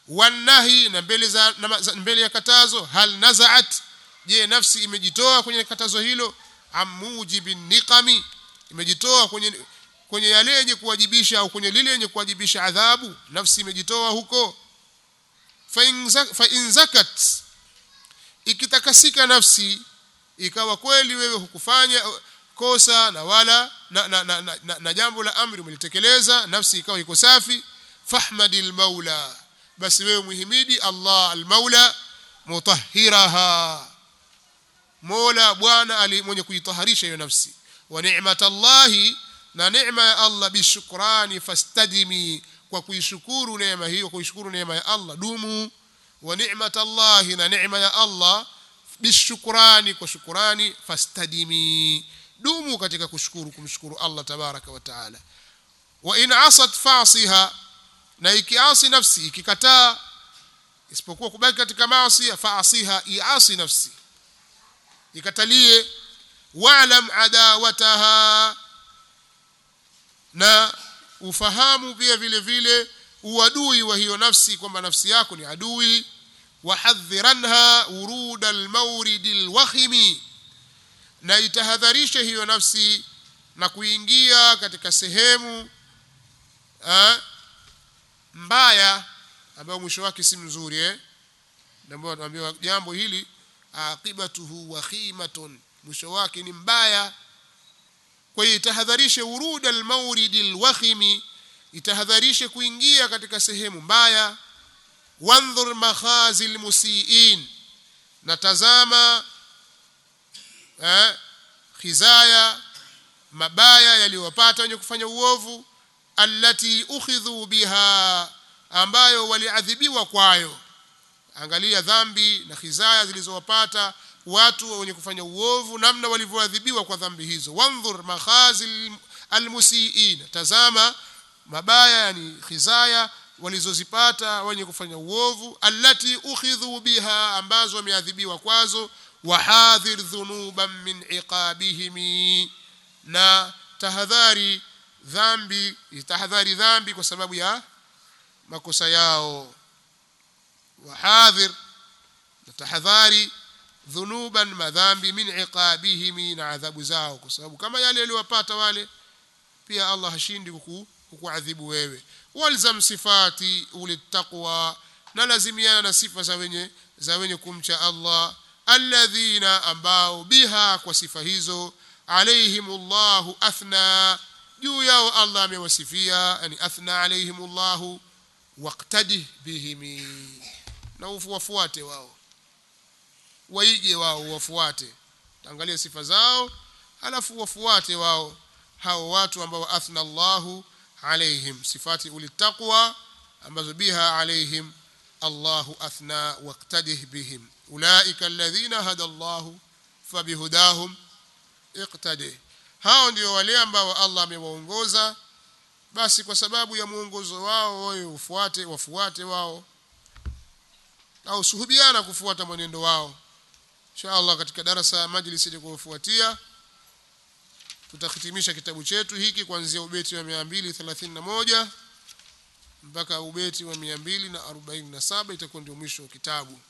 wanahi na mbele za na, za, mbele ya katazo hal nazaat je nafsi imejitoa kwenye katazo hilo amujibi niqami imejitoa kwenye kwenye yale yenye kuwajibisha au kwenye lile yenye kuwajibisha adhabu nafsi imejitoa huko fa in zakat ikitakasika nafsi ikawa kweli wewe hukufanya kosa na wala na, na, na, na, na, na jambo la amri umelitekeleza nafsi ikawa iko safi fahmadil maula basi wewe muhimidi Allah al-maula mutahhiraha mola bwana ali mwenye kuitaharisha hiyo nafsi wa ni'matallahi na neema ya Allah bishukrani fastadimi kwa kuishukuru neema hiyo kuishukuru neema ya Allah dumu wa ni'matallahi na neema ya Allah bishukrani kwa shukrani fastadimi dumu katika kushukuru kumshukuru Allah tabaraka wa taala wa in asat fasiha na ikiasi nafsi ikikataa isipokuwa kubaki katika maasi faasiha iasi nafsi ikatalie wa'lam adawataha na ufahamu pia vile vile uadui wa hiyo nafsi kwamba nafsi yako ni adui wahadhiranha urud almawrid alwakhimi na itahadharisha hiyo nafsi na kuingia katika sehemu ha, mbaya ambayo mwisho wake si mzuri eh ndio tunaambiwa jambo hili aqibatuhu wakhimatun mwisho wake ni mbaya kwa hiyo itahadharishe urud almawrid alwakhimi itahadharishe kuingia katika sehemu mbaya wandhur makhazi almusiin na tazama eh khizaya mabaya yaliyowapata wenye kufanya uovu allati ukhidhu biha ambayo waliadhibiwa kwayo angalia dhambi na khizaya zilizowapata watu wenye kufanya uovu namna walivyoadhibiwa kwa dhambi hizo wandhur makhazi almusiin tazama mabaya yani khizaya walizozipata wenye kufanya uovu allati ukhidhu biha ambazo wameadhibiwa kwazo wahadhir dhunuban min iqabihim na tahadhari dhambi tahadhari dhambi kwa sababu ya makosa yao wahadhir na tahadhari dhunuban madhambi min iqabihim na adhabu zao kwa sababu kama yale yaliwapata wale pia Allah hashindi kukuadhibu wewe walzam sifati ulitaqwa na lazimiana na sifa za wenye za wenye kumcha Allah alladhina ambao biha kwa sifa hizo alaihimullahu athna juu yao Allah amewasifia yani athna alaihimullahu waqtadih bihim na ufuate wao waige wao wafuate angalia sifa zao alafu wafuate wao hao watu ambao athna Allahu alaihim sifati ulitaqwa ambazo biha alaihim Allahu athna waqtadih bihim ulaika alladhina hada Allahu fabihudahum iqtadih hao ndio wale ambao Allah amewaongoza basi kwa sababu ya muongozo wao wewe ufuate wafuate wao au suhubiana kufuata mwenendo wao inshallah katika darasa ya majlisi itakayofuatia tutahitimisha kitabu chetu hiki kuanzia ubeti wa 231 mpaka ubeti wa 247 itakuwa ndio mwisho wa kitabu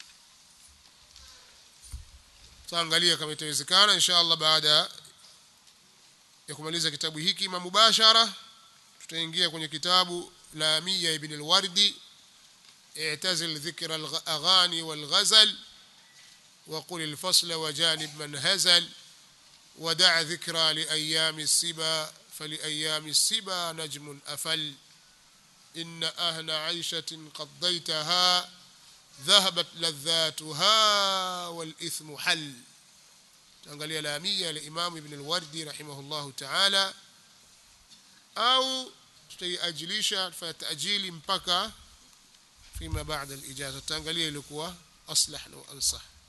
tutaangalia kama itawezekana inshallah baada ya kumaliza kitabu hiki mubashara tutaingia kwenye kitabu la Mia ibn al-Wardi اعتزل ذكر الأغاني والغزل وقل الفصل وجانب من هزل ودع ذكرى لأيام السبا فلأيام السبا نجم أفل إن أهن عيشة قضيتها ذهبت لذاتها والإثم حل تنقل لامية لإمام ابن الوردي رحمه الله تعالى أو تأجليش فتأجيل مبكى فيما بعد الإجازة تنقل لكوا أصلح وأنصح